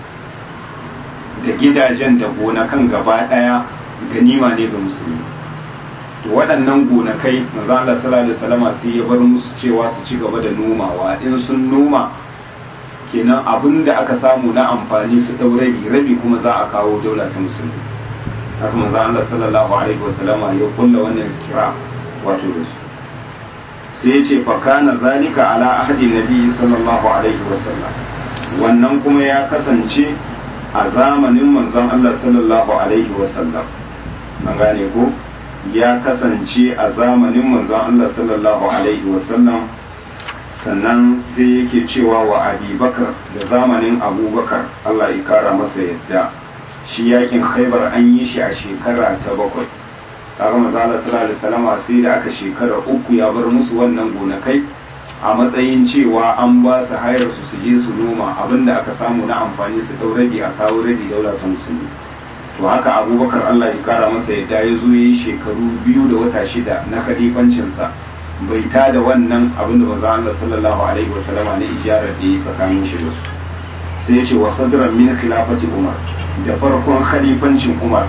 da gidajen da gonakan gaba ɗaya ganima ne ga musulmi to waɗannan gonakai manzo Allah sallallahu alaihi wasallam sai ya bar musu cewa su ci gaba da nomawa in sun noma kenan abin da aka samu na amfani su dau rabi rabi kuma za a kawo daula ta musulmi haka manzo Allah sallallahu alaihi wasallama ya kulla wannan kira wato da su sai ya ce fa kana zalika ala ahdi nabi sallallahu alaihi wasallam wannan kuma ya kasance a zamanin manzon Allah sallallahu alaihi wasallam an gane ko ya kasance a zamanin manzon Allah sallallahu alaihi wasallam sannan sai yake cewa wa abubakar da zamanin abubakar Allah ya kara masa yadda shi yakin khaibar an yi shi a shekara ta bakwai kaga manzon Allah sallallahu alaihi wasallam sai da aka shekara uku ya bar musu wannan gonakai a matsayin cewa an ba su hayar su su je su noma abinda aka samu na amfani su dau rabi a kawo rabi daula ta musulmi to haka abubakar allah ya kara masa yadda ya zo ya yi shekaru biyu da wata shida na kalifancinsa bai ta da wannan abin da maza allah sallallahu alaihi wasallama na ijarar da ya tsakanin shi da su sai ya ce wa sadran min khilafati umar da farkon khalifancin umar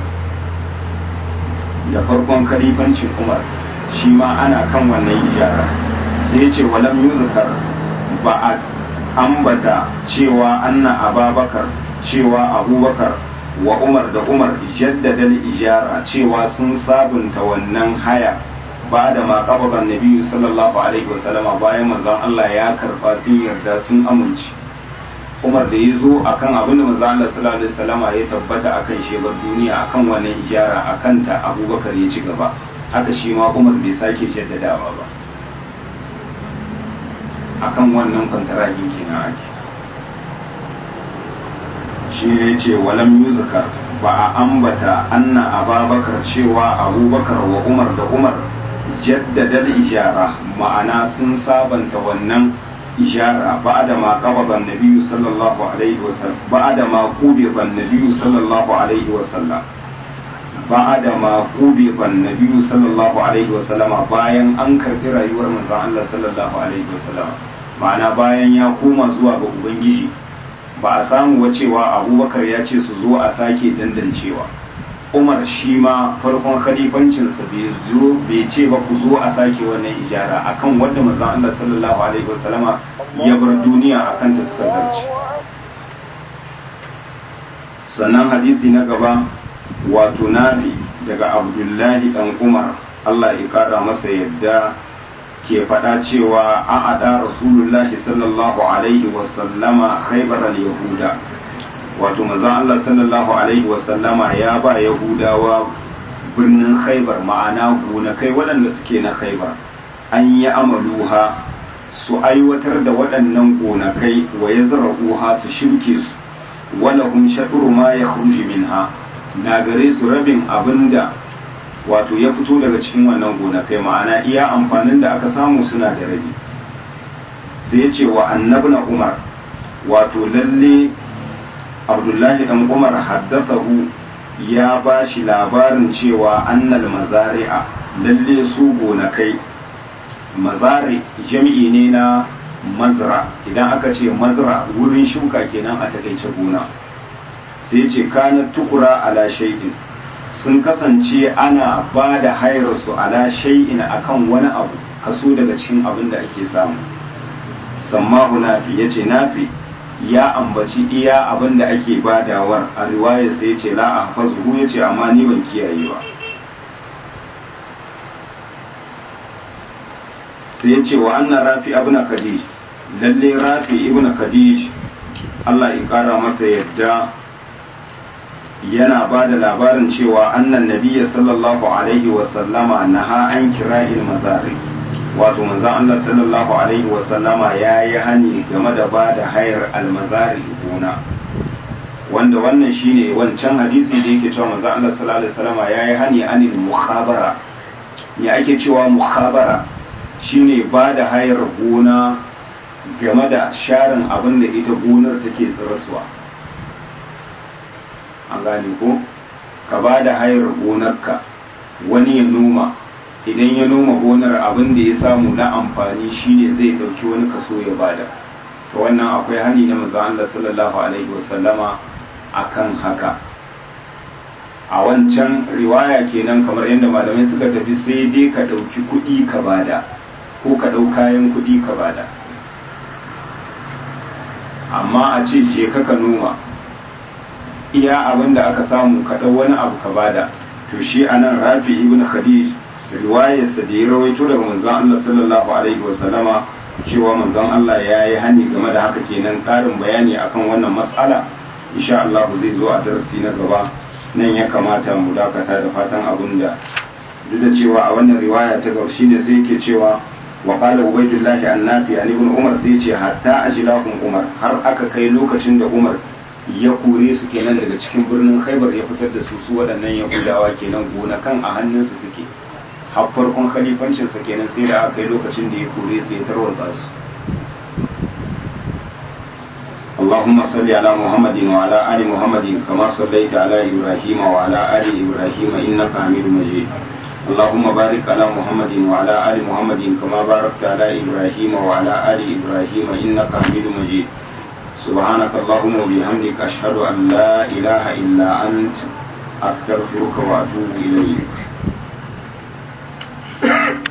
da farkon khalifancin umar shi ma ana kan wannan ijara sai ya ce walam yuzkar ba a ambata cewa anna ababakar cewa abubakar wa umar da umar jaddada ijara cewa sun sabunta wannan haya ba da ma qabada annabi sallallahu alaihi wasallama bayan manzon Allah ya karba sun yarda sun amince Umar da ya zo akan abin da manzon Allah sallallahu alaihi wasallama ya tabbata akan shebar duniya akan wannan ijara akan ta Abubakar ya ci gaba haka shi ma Umar bai sake jaddadawa ba akan wannan kwantaragi kenan ake shi ne ya ce walam yuzkar ba a ambata anna ababakar cewa abubakar wa umar da umar jaddada ijara ma'ana sun sabanta wannan ijara ba'da ma qabada an-nabiy sallallahu alaihi wasallam ba'da ma qubida an-nabiy sallallahu alaihi wasallam ba'da ma qubida an-nabiy sallallahu alaihi wasallam bayan an karbi rayuwar manzon Allah sallallahu alaihi wasallam ma'ana bayan ya koma zuwa ga ubangiji ba a samu wa cewa abubakar ya ce su zo a sake dandancewa umar shi ma farkon khalifancinsa bai zo bai ce ba ku zo a sake wannan ijara akan wanda manzon Allah sallallahu alaihi wasallama ya bar duniya akan ta suka zarce sannan hadisi na gaba wato nafi daga abdullahi dan umar Allah ya kara masa yadda ke faɗa cewa an ada rasulullahi sallallahu alaihi wasallama khaybar al-yahuda wato maza Allah sallallahu alaihi wasallama ya ba yahudawa birnin khaybar ma'ana gonakai waɗanda suke na khaybar an yi amaluha su aiwatar da waɗannan gonakai wa ya zara'uha su shirke su wala hum shaɗuru ma ya minha na gare su rabin abinda wato ya fito daga cikin wannan gonakai ma'ana iya amfanin da aka samu suna da rabi sai ya ce wa annabna umar wato lalle abdullahi dan umar haddathahu ya ba shi labarin cewa annal mazari'a lalle su gonakai mazari jami'i ne na mazra idan aka ce mazra wurin shuka kenan a takaice gona sai ce kana tukura ala shay'in sun kasance ana ba da hairarsu ala shay'in akan wani abu kaso daga cikin abin da ake samu sammahu nafi ya ce nafi ya ambaci iya abin da ake badawar a riwaya sai ya ce la a hafazuhu ya ce amma ni ban kiyaye ba sai ya ce wa annan rafi ibn khadij lalle rafi ibn khadij Allah ya kara masa yadda yana ba da labarin cewa annan nabiya sallallahu alaihi wasallama naha an kira'il mazari wato manzon Allah sallallahu alaihi wasallama ya yi hani game da ba da hayar almazari gona wanda wannan shine wancan hadisi da yake cewa manzon Allah sallallahu alaihi wasallama ya yi hani anil mukhabara me ake cewa mukhabara shine ba da hayar gona game da sharin abin da ita gonar take tsirasuwa an gane ko ka ba da hayar gonarka wani ya noma idan ya noma gonar abin da ya samu na amfani shine zai dauki wani kaso ya bada to wannan akwai hani na manzo Allah sallallahu alaihi wasallama akan haka a wancan riwaya kenan kamar yadda malamai suka tafi sai dai ka dauki kuɗi ka bada ko ka dau kayan kuɗi ka bada amma a ce je ka ka noma iya abin da aka samu ka dau wani abu ka bada to shi anan rafi ibn khadij riwayarsa da ya rawaito daga manzon Allah sallallahu alaihi wasallama cewa manzon Allah ya yi hani game da haka kenan ƙarin bayani akan wannan mas'ala insha Allah zai zo a darasi na gaba nan ya kamata mu dakata da fatan abun da duk da cewa a wannan riwaya ta gaba shine sai yake cewa wa qala ubaydullah annafi an ibn umar sai ce hatta ajlahum umar har aka kai lokacin da umar ya kore su kenan daga cikin birnin khaibar ya fitar da su su waɗannan yahudawa kenan gonakan a hannunsu suke har farkon khalifancinsa kenan sai da aka yi lokacin da ya kore su ya tarwatsa su اللهم صل على محمد وعلى آل محمد كما صليت على إبراهيم وعلى آل إبراهيم إنك حميد مجيد اللهم بارك على محمد وعلى آل محمد كما باركت على إبراهيم وعلى آل إبراهيم إنك حميد مجيد سبحانك اللهم وبحمدك أشهد أن لا إله إلا أنت أستغفرك وأتوب إليك